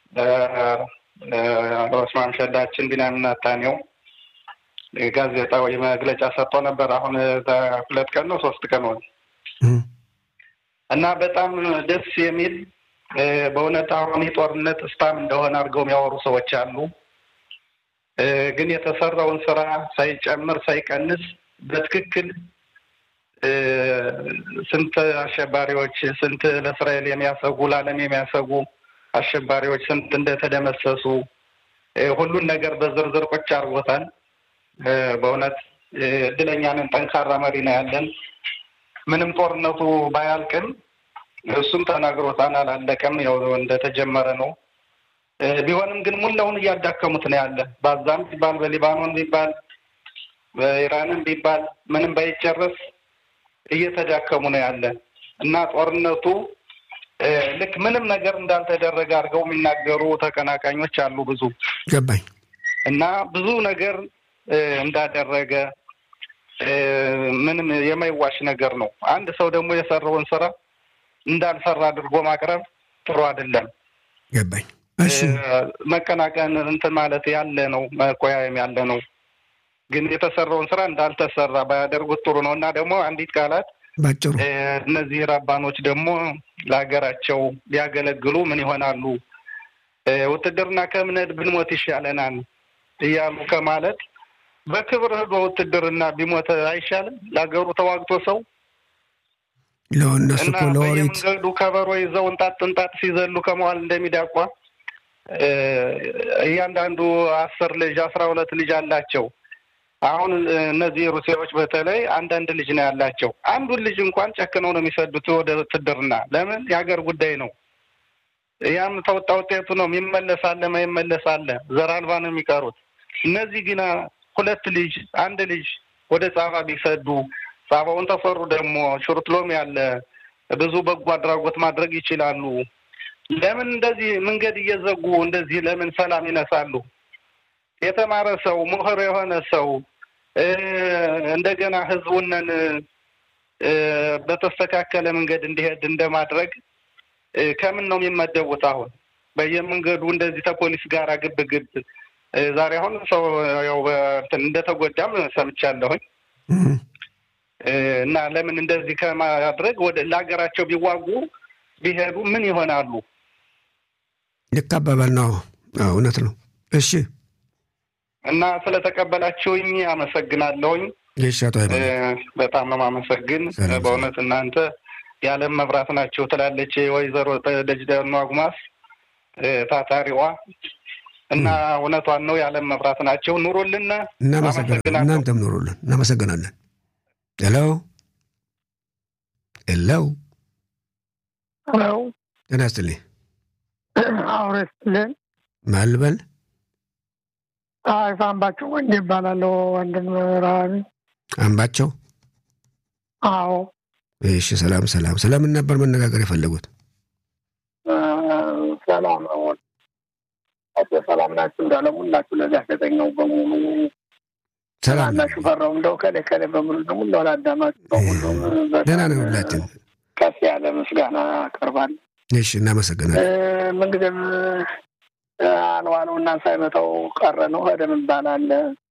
ሮስማን ሸዳችን ቢንያሚን ናታንያሁ ጋዜጣዊ መግለጫ ሰጥቶ ነበር። አሁን ሁለት ቀን ነው ሶስት ቀን ሆነ እህ፣ እና በጣም ደስ የሚል እ፣ በእውነት አሁን የጦርነት ስታም እንደሆነ አድርገው የሚያወሩ ሰዎች አሉ። እ፣ ግን የተሰራውን ስራ ሳይጨምር ሳይቀንስ በትክክል እ፣ ስንት አሸባሪዎች ስንት ለእስራኤል የሚያሰጉ ለዓለም የሚያሰጉ አሸባሪዎች ስንት እንደተደመሰሱ እ፣ ሁሉን ነገር በዝርዝር ቁጭ አድርጎታል። እ፣ በእውነት እ፣ እድለኛ ነን። ጠንካራ መሪ ነው ያለን። ምንም ጦርነቱ ባያልቅም እሱም ተናግሮታል። አላለቀም፣ ያው እንደተጀመረ ነው። እ፣ ቢሆንም ግን ሙላውን እያዳከሙት ነው ያለ። በአዛም ቢባል በሊባኖን ቢባል በኢራንም ቢባል ምንም ባይጨረስ እየተዳከሙ ነው ያለ እና ጦርነቱ እ፣ ልክ ምንም ነገር እንዳልተደረገ አድርገው የሚናገሩ ተቀናቃኞች አሉ ብዙ ገባኝ። እና ብዙ ነገር እ፣ እንዳደረገ እ፣ ምንም የማይዋሽ ነገር ነው። አንድ ሰው ደግሞ የሰራውን ስራ እንዳልሰራ አድርጎ ማቅረብ ጥሩ አይደለም። ገባኝ። እሺ እ፣ መቀናቀን እንትን ማለት ያለ ነው፣ መቆያየም ያለ ነው። ግን የተሰራውን ስራ እንዳልተሰራ ባያደርጉት ጥሩ ነው እና ደግሞ አንዲት ቃላት ባጭሩ እ፣ እነዚህ ረባኖች ደግሞ ለሀገራቸው ቢያገለግሉ ምን ይሆናሉ? እ፣ ውትድርና ከምንሄድ ብንሞት ይሻለናል እያሉ ከማለት በክብር ሄዶ ውትድርና ቢሞት አይሻልም? ለሀገሩ ተዋግቶ ሰው ለእነሱ እና እኮ ለወሪት በየመንገዱ ከበሮ ይዘው እንጣጥ እንጣጥ ሲዘሉ ከመዋል እንደሚዳቋ እ፣ እያንዳንዱ አስር ልጅ አስራ ሁለት ልጅ አላቸው። አሁን እ፣ እነዚህ ሩሲያዎች በተለይ አንዳንድ ልጅ ነው ያላቸው። አንዱን ልጅ እንኳን ጨክነው ነው የሚሰዱት ወደ ውትድርና። ለምን? የሀገር ጉዳይ ነው። ያም ተወጣ ውጤቱ ነው። የሚመለስ አለ፣ ማይመለስ አለ። ዘር አልባ ነው የሚቀሩት። እነዚህ ግና ሁለት ልጅ አንድ ልጅ ወደ ጻባ ቢሰዱ ጻባውን ተፈሩ ደግሞ ሹርትሎም ያለ ብዙ በጎ አድራጎት ማድረግ ይችላሉ። ለምን እንደዚህ መንገድ እየዘጉ እንደዚህ ለምን ሰላም ይነሳሉ? የተማረ ሰው ምሁር የሆነ ሰው እ፣ እንደገና ህዝቡንን እ፣ በተስተካከለ መንገድ እንዲሄድ እንደማድረግ እ፣ ከምን ነው የሚመደቡት? አሁን በየመንገዱ እንደዚህ ከፖሊስ ጋር ግብ ግብ እ፣ ዛሬ አሁን ሰው ያው በእንትን እንደተጎዳም ሰምቻለሁኝ። እህ፣ እ፣ እና ለምን እንደዚህ ከማድረግ ወደ ለሀገራቸው ቢዋጉ ቢሄዱ ምን ይሆናሉ? ልክ አባባል ነው። አዎ፣ እውነት ነው። እሺ እና ስለተቀበላችሁኝ አመሰግናለሁኝ። እሺ፣ አቶ ሃይማኖት በጣም ነው የማመሰግን። ሰላም፣ በእውነት እናንተ የዓለም መብራት ናቸው ትላለች ወይዘሮ ደጅደኑ አጉማስ ታታሪዋ እና እውነቷን ነው። የዓለም መብራት ናቸው። ኑሩልን። እናመሰግናለን። እናንተም ኑሩልን። እናመሰግናለን። ሄሎ ሄሎ፣ ሄሎ ጤና ይስጥልኝ። አውረስትልን ማልበል አይፋንባቸው ወንድ ይባላለሁ። ወንድም ረሃቢ አምባቸው። አዎ እሺ፣ ሰላም ሰላም። ስለምን ነበር መነጋገር የፈለጉት? ሰላም ነው። አቶ ሰላም ናችሁ? እንዳለም ሁላችሁ ለጋዜጠኛው በሙሉ ሰላም እና ሽፈራው እንደው ከሌ ከሌ በሙሉ ደግሞ እንደው ለአዳማጭ በሙሉ ደህና ነው ሁላችን። ከፍ ያለ ምስጋና አቀርባለሁ። እሺ፣ እናመሰግናለን። ምንጊዜም አልዋለው እና ሳይመጣው ቀረ ነው ሄደም ይባላል።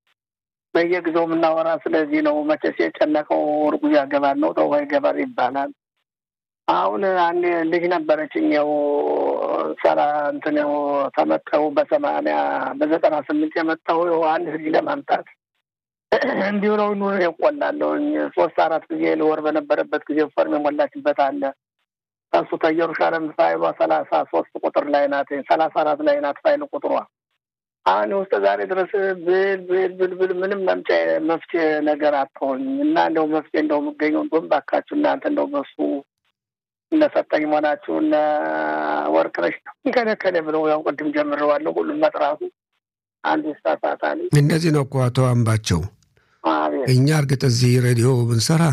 በየጊዜው የምናወራ ስለዚህ ነው። መቼስ የጨነቀው እርጉዝ ያገባል ነው ተው ይገባል ይባላል። አሁን አንድ ልጅ ነበረችኝ ያው ሰራ እንትን ያው ተመጠው በሰማንያ በዘጠና ስምንት የመጣው ያው አንድ ልጅ ለማምጣት እንዲሁ ነው ኑሮ የቆላለሁኝ ሶስት አራት ጊዜ ልወር በነበረበት ጊዜ ፎርም የሞላችበት አለ እሱ ከኢየሩሳሌም ፋይሏ ሰላሳ ሶስት ቁጥር ላይ ናት። ሰላሳ አራት ላይ ናት ፋይል ቁጥሯ። አሁን ውስጥ ዛሬ ድረስ ብል ብል ብል ብል ምንም መምጫ መፍትሄ ነገር አጣሁኝ እና እንደው መፍትሄ እንደው የምገኘው እንደውም ባካችሁ እናንተ እንደው በሱ እነሰጠኝ መሆናችሁ እነ ወርቅነሽ ከለከለ ብለው ያው ቅድም ጀምረዋለሁ ሁሉም መጥራቱ አንዱ ይሳሳታል። እንደዚህ ነው እኮ አቶ አምባቸው። አቤት እኛ እርግጥ እዚህ ሬዲዮ ብንሰራ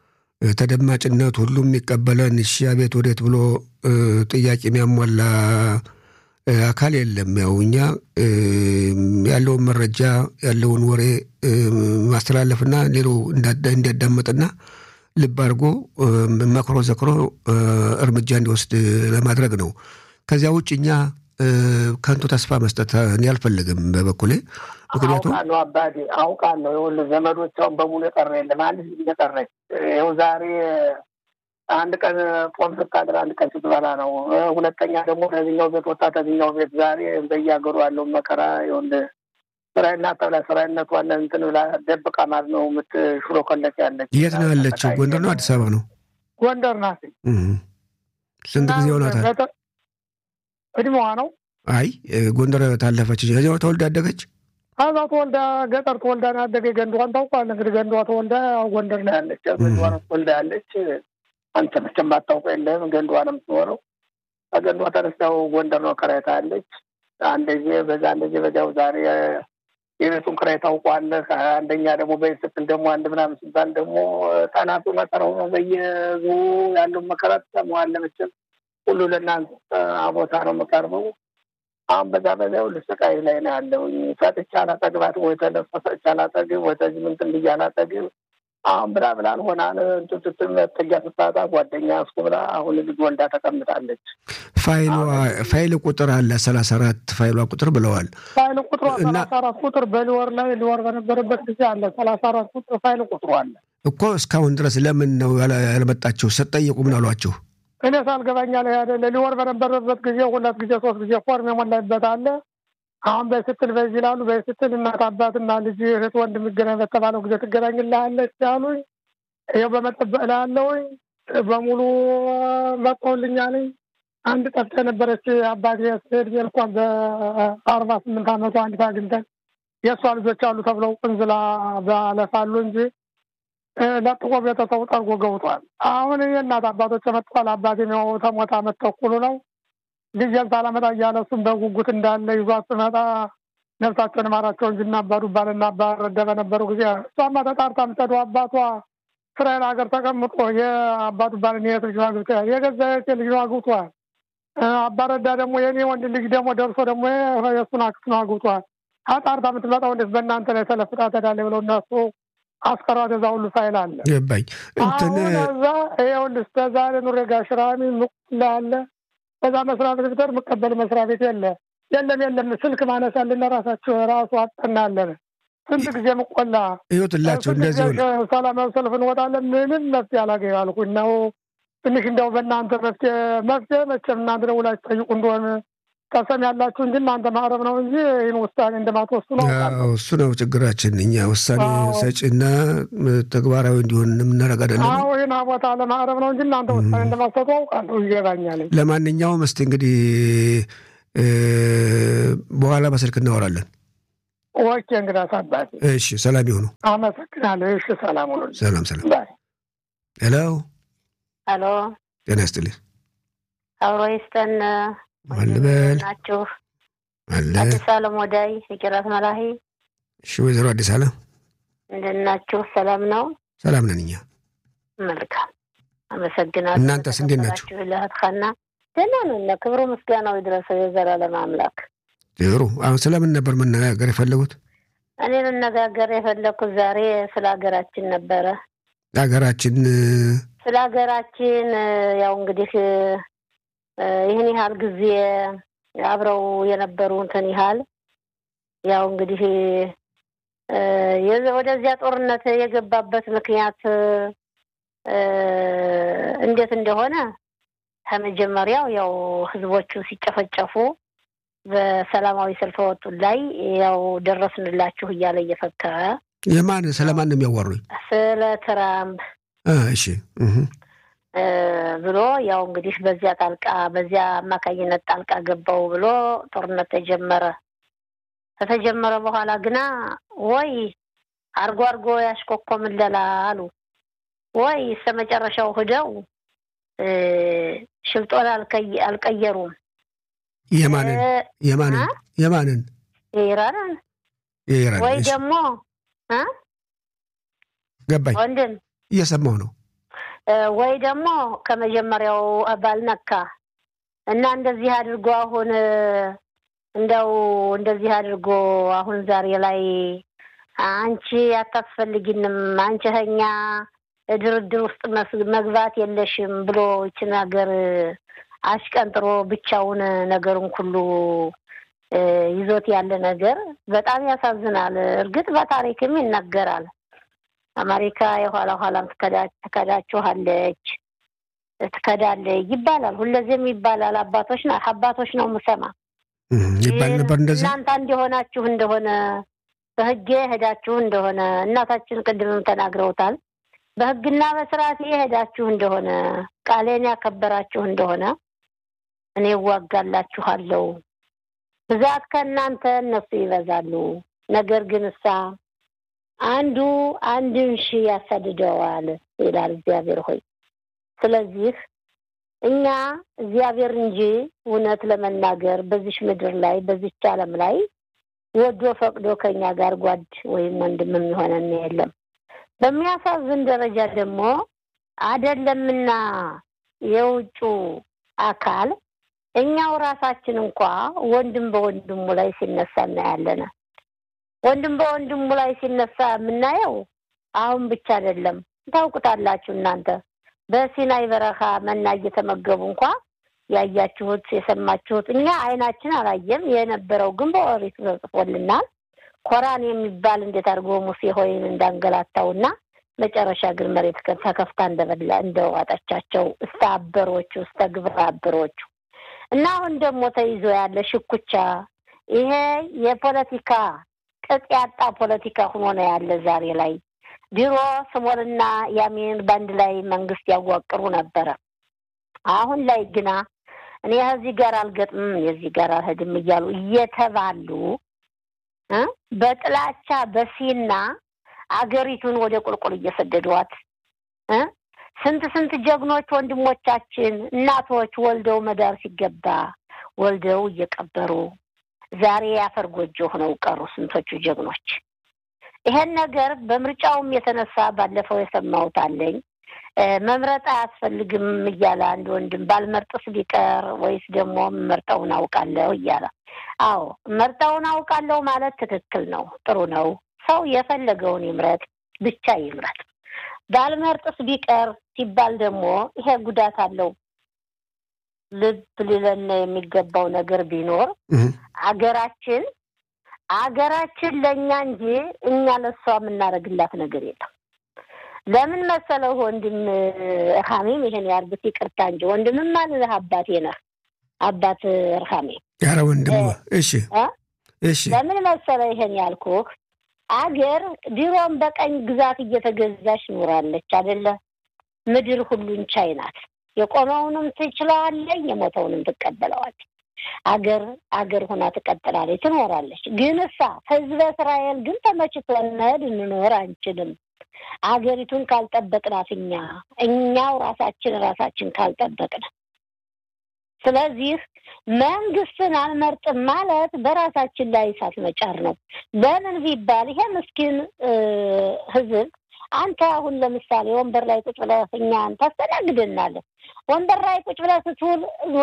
ተደማጭነት ሁሉም የሚቀበለን እሺ አቤት ወዴት ብሎ ጥያቄ የሚያሟላ አካል የለም። ያው እኛ ያለውን መረጃ ያለውን ወሬ ማስተላለፍና ሌሎ እንዲያዳመጥና ልብ አድርጎ መክሮ ዘክሮ እርምጃ እንዲወስድ ለማድረግ ነው። ከዚያ ውጭ እኛ ከንቱ ተስፋ መስጠት እኔ አልፈልግም በበኩሌ። ምክንያቱም አውቃለሁ አባቴ አውቃለሁ። ይኸውልህ ዘመዶቿን በሙሉ የቀረ የለም። አንድ ልጅ የቀረች ይኸው ዛሬ አንድ ቀን ጾም ስታድር አንድ ቀን ስትበላ ነው። ሁለተኛ ደግሞ ከዚኛው ቤት ወጣ ከዚኛው ቤት ዛሬ በየሀገሩ ያለውን መከራ ይኸውልህ ስራዬና ተብላ ስራዬነቷን እንትን ብላ ደብቃ ማለት ነው የምትሽሎ ከለቅ ያለች። የት ነው ያለችው? ጎንደር ነው አዲስ አበባ ነው? ጎንደር ናት። ስንት ጊዜ ሆናታል? እድሜዋ ነው። አይ ጎንደር ታለፈች። እዚያው ተወልዳ ያደገች ከዛ ተወልዳ ገጠር ተወልዳ ነው ያደገ። ገንዷን ታውቋል እንግዲህ። ገንዷ ተወልዳ ጎንደር ነው ያለች። ገንዷ ነው ተወልዳ ያለች። አንተ መቼም አታውቀው የለህም። ገንዷ ነው የምትኖረው። ከገንዷ ተነስታው ጎንደር ነው ከራይታ ያለች። አንደዚህ በዛ እንደዚህ በዚያው ዛሬ የቤቱን ክራይ ታውቋለህ። አንደኛ ደግሞ በዚህ ስትል ደግሞ አንድ ምናምን ሲባል ደግሞ ጠናቱ መከራው ነው። በየዙ ያለውን መከራ ትሰማዋለህ መቼም ሁሉ ለእናንተ ቦታ ነው የምቀርበው። አሁን በዛ በዚያ ሁሉ ስቃይ ላይ ነው ያለው። ሰጥቼ አላጠግባት ወይ ተለፈ ሰጥቼ አላጠግብ ወይ ተዚህ ምንትን ብዬ አላጠግብ። አሁን ብላ ብላ ሆና እንትትትም መጠጊያ ስታጣ ጓደኛ እስኩ ብላ አሁን ልጅ ወልዳ ተቀምጣለች። ፋይሏ ፋይል ቁጥር አለ ሰላሳ አራት ፋይሏ ቁጥር ብለዋል። ፋይል ቁጥሯ ሰላሳ አራት ቁጥር በሊወር ላይ ሊወር በነበረበት ጊዜ አለ ሰላሳ አራት ቁጥር ፋይል ቁጥሩ አለ እኮ እስካሁን ድረስ ለምን ነው ያልመጣችሁ? ስትጠይቁ ምን አሏችሁ? እኔ ሳልገባኛ ላይ አይደለ ሊወር በነበረበት ጊዜ ሁለት ጊዜ ሶስት ጊዜ ፎርም የሞላበት አለ። አሁን በስትል በዚህ ይላሉ። በስትል እናት አባትና ልጅ እህት ወንድ የሚገናኝ በተባለው ጊዜ ትገናኝልሃለች ያሉኝ። ይኸው በመጠበቅ ላይ ያለውኝ በሙሉ መጥተውልኛልኝ። አንድ ጠፍታ የነበረች አባቴ ስሄድ እንኳን በአርባ ስምንት አመቱ አንዲት አግኝተን የእሷ ልጆች አሉ ተብለው ቅንዝላ ባለፋሉ እንጂ ለጥቆ ቤተሰቡ ጠርጎ ገብቷል። አሁን የእናት አባቶች መጥቷል። አባቴ ነው ተሞታ አመት ተኩሉ ነው። ልጄን ሳላመጣ እያለ እሱም በጉጉት እንዳለ ይዟት ስመጣ ነፍሳቸውን ማራቸው እንጂ እናባዱ ባልና አባረደ በነበሩ ጊዜ እሷማ ተጣርታ የምትሄደው አባቷ እስራኤል ሀገር ተቀምጦ የአባቱ ባልን የት ልጅ አግብቶ የገዛ የት ልጅ አግብቷል። አባረዳ ደግሞ የኔ ወንድ ልጅ ደግሞ ደርሶ ደግሞ የእሱን አክስት ነው አግብቷል። አጣርታ የምትመጣው እንዴት በእናንተ ላይ ተለፍጣ ተዳለ ብለው እነሱ አስከሯት እዛ ሁሉ ፋይል አለ ገባኝ። እንትን እዛ ይኸውልህ እስከ ዛሬ ኑሬ ጋሽራሚ ምቁላ አለ በዛ መስሪያ ቤት ብትሄድ የምቀበል መስሪያ ቤት የለ የለም የለም ስልክ ማነሳልን ራሳቸው ራሱ አጠናለን ስንት ጊዜ ምቆላ ይወትላቸው እንደዚህ ሆነ። ሰላማዊ ሰልፍ እንወጣለን ምንም መፍትሄ አላገኝ አልኩኝ ነው ትንሽ እንደው በእናንተ መፍትሄ መፍትሄ መቼም እናንተ ደውላችሁ ጠይቁ እንደሆነ ቀሰም ያላችሁ እንጂ እናንተ ማህረብ ነው እንጂ ይህን ውሳኔ እንደማትወስኑ አዎ፣ እሱ ነው ችግራችን። እኛ ውሳኔ አዎ። ሰጪና ተግባራዊ እንዲሆን የምናደርግ አይደለም። አዎ ይህን ቦታ ለማህረብ ነው እንጂ እናንተ ውሳኔ እንደማትሰጡ አውቃለሁ፣ ይገባኛል። ለማንኛውም እስቲ እንግዲህ እ፣ በኋላ በስልክ እናወራለን። ኦኬ እንግዳ አባቴ እሺ፣ ሰላም ይሁኑ። አመሰግናለሁ። እሺ ሰላም ሁኑ። ሰላም ሰላም። ባይ ሄሎ፣ አሎ ጤና ይስጥልኝ። አብሮ ይስጠን። ማን ልበል? ናችሁ? አለ አዲስ አለም ወዳይ የቂራት መላሂ እሺ፣ ወይዘሮ አዲስ አለም እንደት ናችሁ? ሰላም ነው? ሰላም ነን እኛ። መልካም አመሰግናለሁ። እናንተስ እንዴት ናችሁ? ለህትኸና ደህና ነን። ክብሩ ምስጋናው ይድረሰው የዘላለም አምላክ። ጥሩ። አሁን ስለምን ነበር መነጋገር የፈለጉት? እኔ ልነጋገር የፈለግኩት ዛሬ ስለ ሀገራችን ነበረ። ሀገራችን ስለ ሀገራችን ያው እንግዲህ እ፣ ይህን ያህል ጊዜ አብረው የነበሩትን ያህል ያው እንግዲህ እ፣ የዚ- ወደዚያ ጦርነት የገባበት ምክንያት እ፣ እንዴት እንደሆነ ከመጀመሪያው ያው ህዝቦቹ ሲጨፈጨፉ በሰላማዊ ሰልፍ ወጡን ላይ ያው ደረስንላችሁ እያለ እየፈከረ የማን ስለማን ነው የሚያዋሩኝ? ስለ ትራምፕ አ፣ እሺ እህ፣ እ፣ ብሎ ያው እንግዲህ በዚያ ጣልቃ በዚያ አማካኝነት ጣልቃ ገባው ብሎ ጦርነት ተጀመረ። ከተጀመረ በኋላ ግና ወይ አርጎ አርጎ ያሽኮኮምለላ አሉ ወይ እስከ መጨረሻው ሂደው እ፣ ሽልጦን አልቀይ- አልቀየሩም። የማንን እ፣ የማንን አ? የማንን የኢራንን የኢራን ወይ እሺ፣ ደግሞ እ፣ ገባኝ። ወንድም እየሰማሁ ነው። እ፣ ወይ ደግሞ ከመጀመሪያው ባልነካ እና እንደዚህ አድርጎ አሁን እ፣ እንደው እንደዚህ አድርጎ አሁን ዛሬ ላይ አንቺ አታስፈልጊንም፣ አንቺ ከኛ ድርድር ውስጥ መስ- መግባት የለሽም ብሎ ይችን ሀገር አሽቀንጥሮ ብቻውን ነገሩን ሁሉ እ፣ ይዞት ያለ ነገር በጣም ያሳዝናል። እርግጥ በታሪክም ይነገራል። አሜሪካ የኋላ ኋላም ትከዳ- ትከዳችኋለች ትከዳለች ይባላል። ሁለዚህም ይባላል። አባቶች ና አባቶች ነው የምሰማ እህ፣ ይባል ነበር እንደዛ። እናንተ እንዲሆናችሁ እንደሆነ በህጌ ሄዳችሁ እንደሆነ እናታችን ቅድምም ተናግረውታል። በህግና በስርዓት የሄዳችሁ እንደሆነ ቃሌን ያከበራችሁ እንደሆነ እኔ እዋጋላችኋለሁ። ብዛት ከእናንተ እነሱ ይበዛሉ። ነገር ግን እሳ አንዱ አንድን ሺህ ያሳድደዋል ይላል እግዚአብሔር ሆይ። ስለዚህ እኛ እግዚአብሔር እንጂ እውነት ለመናገር በዚች ምድር ላይ በዚች ዓለም ላይ ወዶ ፈቅዶ ከኛ ጋር ጓድ ወይም ወንድም የሚሆነን የለም። በሚያሳዝን ደረጃ ደግሞ አደለምና የውጩ አካል እኛው ራሳችን እንኳ ወንድም በወንድሙ ላይ ሲነሳ እናያለን። ወንድም በወንድሙ ላይ ሲነሳ የምናየው አሁን ብቻ አይደለም። ታውቁታላችሁ እናንተ በሲናይ በረኻ መና እየተመገቡ እንኳ ያያችሁት የሰማችሁት፣ እኛ አይናችን አላየም የነበረው ግን በኦሪት ተጽፎልናል። ኮራን የሚባል እንዴት አድርጎ ሙሴ ሆይን እንዳንገላታውና መጨረሻ ግን መሬት ተከፍታ እንደበላ እንደዋጠቻቸው እስተ አበሮቹ እስተ ግብረ አበሮቹ እና አሁን ደግሞ ተይዞ ያለ ሽኩቻ ይሄ የፖለቲካ ቅጥ ያጣ ፖለቲካ ሆኖ ነው ያለ ዛሬ ላይ። ድሮ ስሞልና ያሚን በአንድ ላይ መንግስት ያዋቅሩ ነበረ። አሁን ላይ ግና እኔ ከዚህ ጋር አልገጥምም የዚህ ጋር አልሄድም እያሉ እየተባሉ እ በጥላቻ በሲና አገሪቱን ወደ ቁልቁል እየሰደዷት እ ስንት ስንት ጀግኖች ወንድሞቻችን እናቶች ወልደው መዳር ሲገባ ወልደው እየቀበሩ ዛሬ የአፈር ጎጆ ሆነው ቀሩ ስንቶቹ ጀግኖች። ይሄን ነገር በምርጫውም የተነሳ ባለፈው የሰማሁት አለኝ መምረጥ አያስፈልግም እያለ አንድ ወንድም ባልመርጥስ ቢቀር ወይስ ደግሞ መርጠውን አውቃለሁ እያለ አዎ መርጠውን አውቃለሁ ማለት ትክክል ነው፣ ጥሩ ነው። ሰው የፈለገውን ይምረጥ፣ ብቻ ይምረጥ። ባልመርጥስ ቢቀር ሲባል ደግሞ ይሄ ጉዳት አለው። ልብ ሊለን የሚገባው ነገር ቢኖር አገራችን አገራችን ለእኛ እንጂ እኛ ለሷ የምናደርግላት ነገር የለም። ለምን መሰለው ወንድም ሀሚም ይሄን ያርጉት ይቅርታ እንጂ ወንድምም አልልህ አባቴ ነህ። አባት እርሃሜ ያረ ወንድሞ እሺ እሺ ለምን መሰለ ይሄን ያልኩህ አገር ድሮም በቀኝ ግዛት እየተገዛች ኖራለች አደለ ምድር ሁሉን ቻይ ናት የቆመውንም ትችለዋለኝ የሞተውንም ትቀበለዋለች አገር አገር ሆና ትቀጥላለች ትኖራለች ግን እሳ ህዝበ እስራኤል ግን ተመችቶነድ እንኖር አንችልም አገሪቱን ካልጠበቅናት እኛ እኛው ራሳችን ራሳችን ካልጠበቅን ስለዚህ መንግስትን አልመርጥም ማለት በራሳችን ላይ እሳት መጫር ነው ለምን ቢባል ይሄ ምስኪን ህዝብ አንተ አሁን ለምሳሌ ወንበር ላይ ቁጭ ብለህ እኛን ታስተናግድናለህ ወንበር ላይ ቁጭ ብለህ ስትውል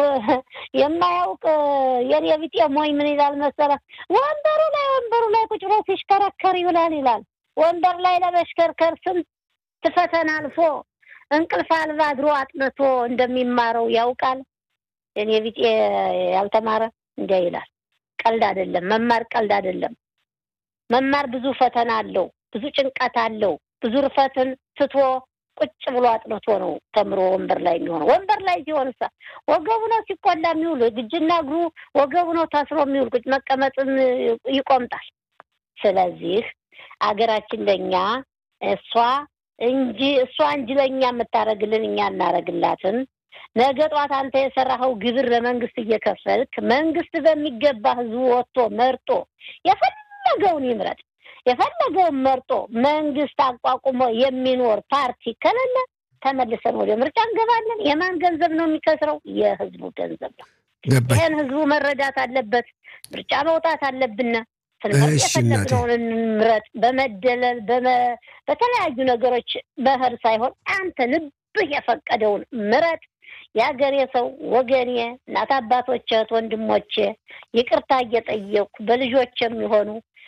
የማያውቅ የኔ ቢጤ ሞኝ ምን ይላል መሰለህ ወንበሩ ላይ ወንበሩ ላይ ቁጭ ብሎ ሲሽከረከር ይውላል ይላል ወንበር ላይ ለመሽከርከር ስንት ፈተና አልፎ እንቅልፍ አልባ አድሮ አጥንቶ እንደሚማረው ያውቃል የኔ ቢጤ ያልተማረ እንዲያ ይላል ቀልድ አይደለም መማር ቀልድ አይደለም መማር ብዙ ፈተና አለው ብዙ ጭንቀት አለው ብዙ ርፈትን ትቶ ቁጭ ብሎ አጥንቶ ነው ተምሮ ወንበር ላይ የሚሆነው ወንበር ላይ ሲሆን ሳ ወገቡ ነው ሲቆላ የሚውል እጅና እግሩ ወገቡ ነው ታስሮ የሚውል ቁጭ መቀመጥም ይቆምጣል ስለዚህ አገራችን ለኛ እሷ እንጂ እሷ እንጂ ለእኛ የምታደርግልን እኛ እናደርግላትን ነገ ጧት አንተ የሰራኸው ግብር ለመንግስት እየከፈልክ መንግስት በሚገባ ህዝቡ ወጥቶ መርጦ የፈለገውን ይምረጥ የፈለገውን መርጦ መንግስት አቋቁሞ የሚኖር ፓርቲ ከሌለ ተመልሰን ወደ ምርጫ እንገባለን። የማን ገንዘብ ነው የሚከስረው? የህዝቡ ገንዘብ ነው። ይህን ህዝቡ መረዳት አለበት። ምርጫ መውጣት አለብን። ስንመርጥ የፈለግነውን እንምረጥ። በመደለል በተለያዩ ነገሮች በህር ሳይሆን አንተ ልብህ የፈቀደውን ምረጥ። የሀገሬ ሰው ወገኔ፣ እናት አባቶቼ፣ እህት ወንድሞቼ ይቅርታ እየጠየኩ በልጆች የሚሆኑ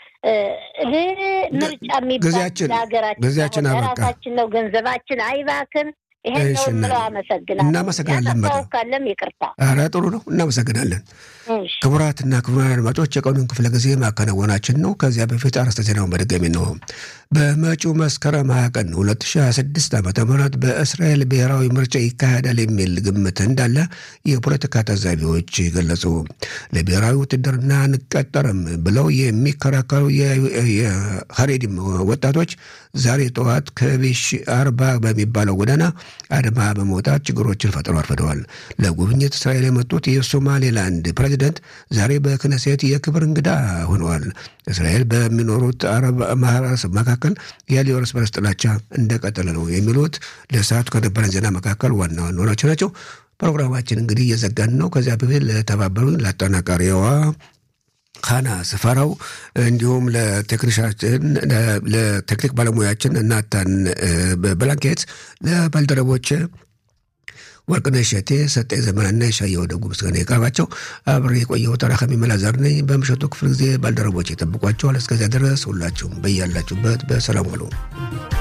ምርጫ የሚባል ለሀገራችን ለራሳችን ነው። ገንዘባችን አይባክን። ይሄን ነው የምለው። አመሰግናለሁ። እናመሰግናለን። ካለም ይቅርታ። ኧረ ጥሩ ነው። እናመሰግናለን። ክቡራትና ክቡራን አድማጮች የቀኑን ክፍለ ጊዜ ማከናወናችን ነው። ከዚያ በፊት አርዕስተ ዜናውን በድጋሚ ነው። በመጪው መስከረም ሀያ ቀን 2026 ዓ ም በእስራኤል ብሔራዊ ምርጫ ይካሄዳል የሚል ግምት እንዳለ የፖለቲካ ታዛቢዎች ገለጹ። ለብሔራዊ ውትድርና አንቀጠርም ብለው የሚከራከሩ የሀሬዲም ወጣቶች ዛሬ ጠዋት ከቤሽ አርባ በሚባለው ጎዳና አድማ በመውጣት ችግሮችን ፈጥረው አርፍደዋል። ለጉብኝት እስራኤል የመጡት የሶማሌላንድ ፕሬዚደንት ዛሬ በክነሴት የክብር እንግዳ ሆነዋል። እስራኤል በሚኖሩት አረብ ማህበረሰብ መካከል ያለው እርስ በርስ ጥላቻ እንደቀጠለ ነው የሚሉት ለሰዓቱ ከነበረን ዜና መካከል ዋና ዋናዎቹ ናቸው። ፕሮግራማችን እንግዲህ እየዘጋን ነው። ከዚያ በፊት ለተባበሩን ለአጠናቃሪዋ ካና ስፈራው እንዲሁም ለቴክኒሻችን ለቴክኒክ ባለሙያችን እናታን ብላንኬት ለባልደረቦች ወርቅነሽ እሸቴ፣ ሰጠኝ ዘመንና የሻየሁ ደጉ ምስጋና የቀረባቸው አብሬ የቆየሁት ተራካሚ መላዛር ነኝ። በምሽቱ ክፍል ጊዜ ባልደረቦች ይጠብቋቸዋል። እስከዚያ ድረስ ሁላችሁም በያላችሁበት በሰላም ዋሉ።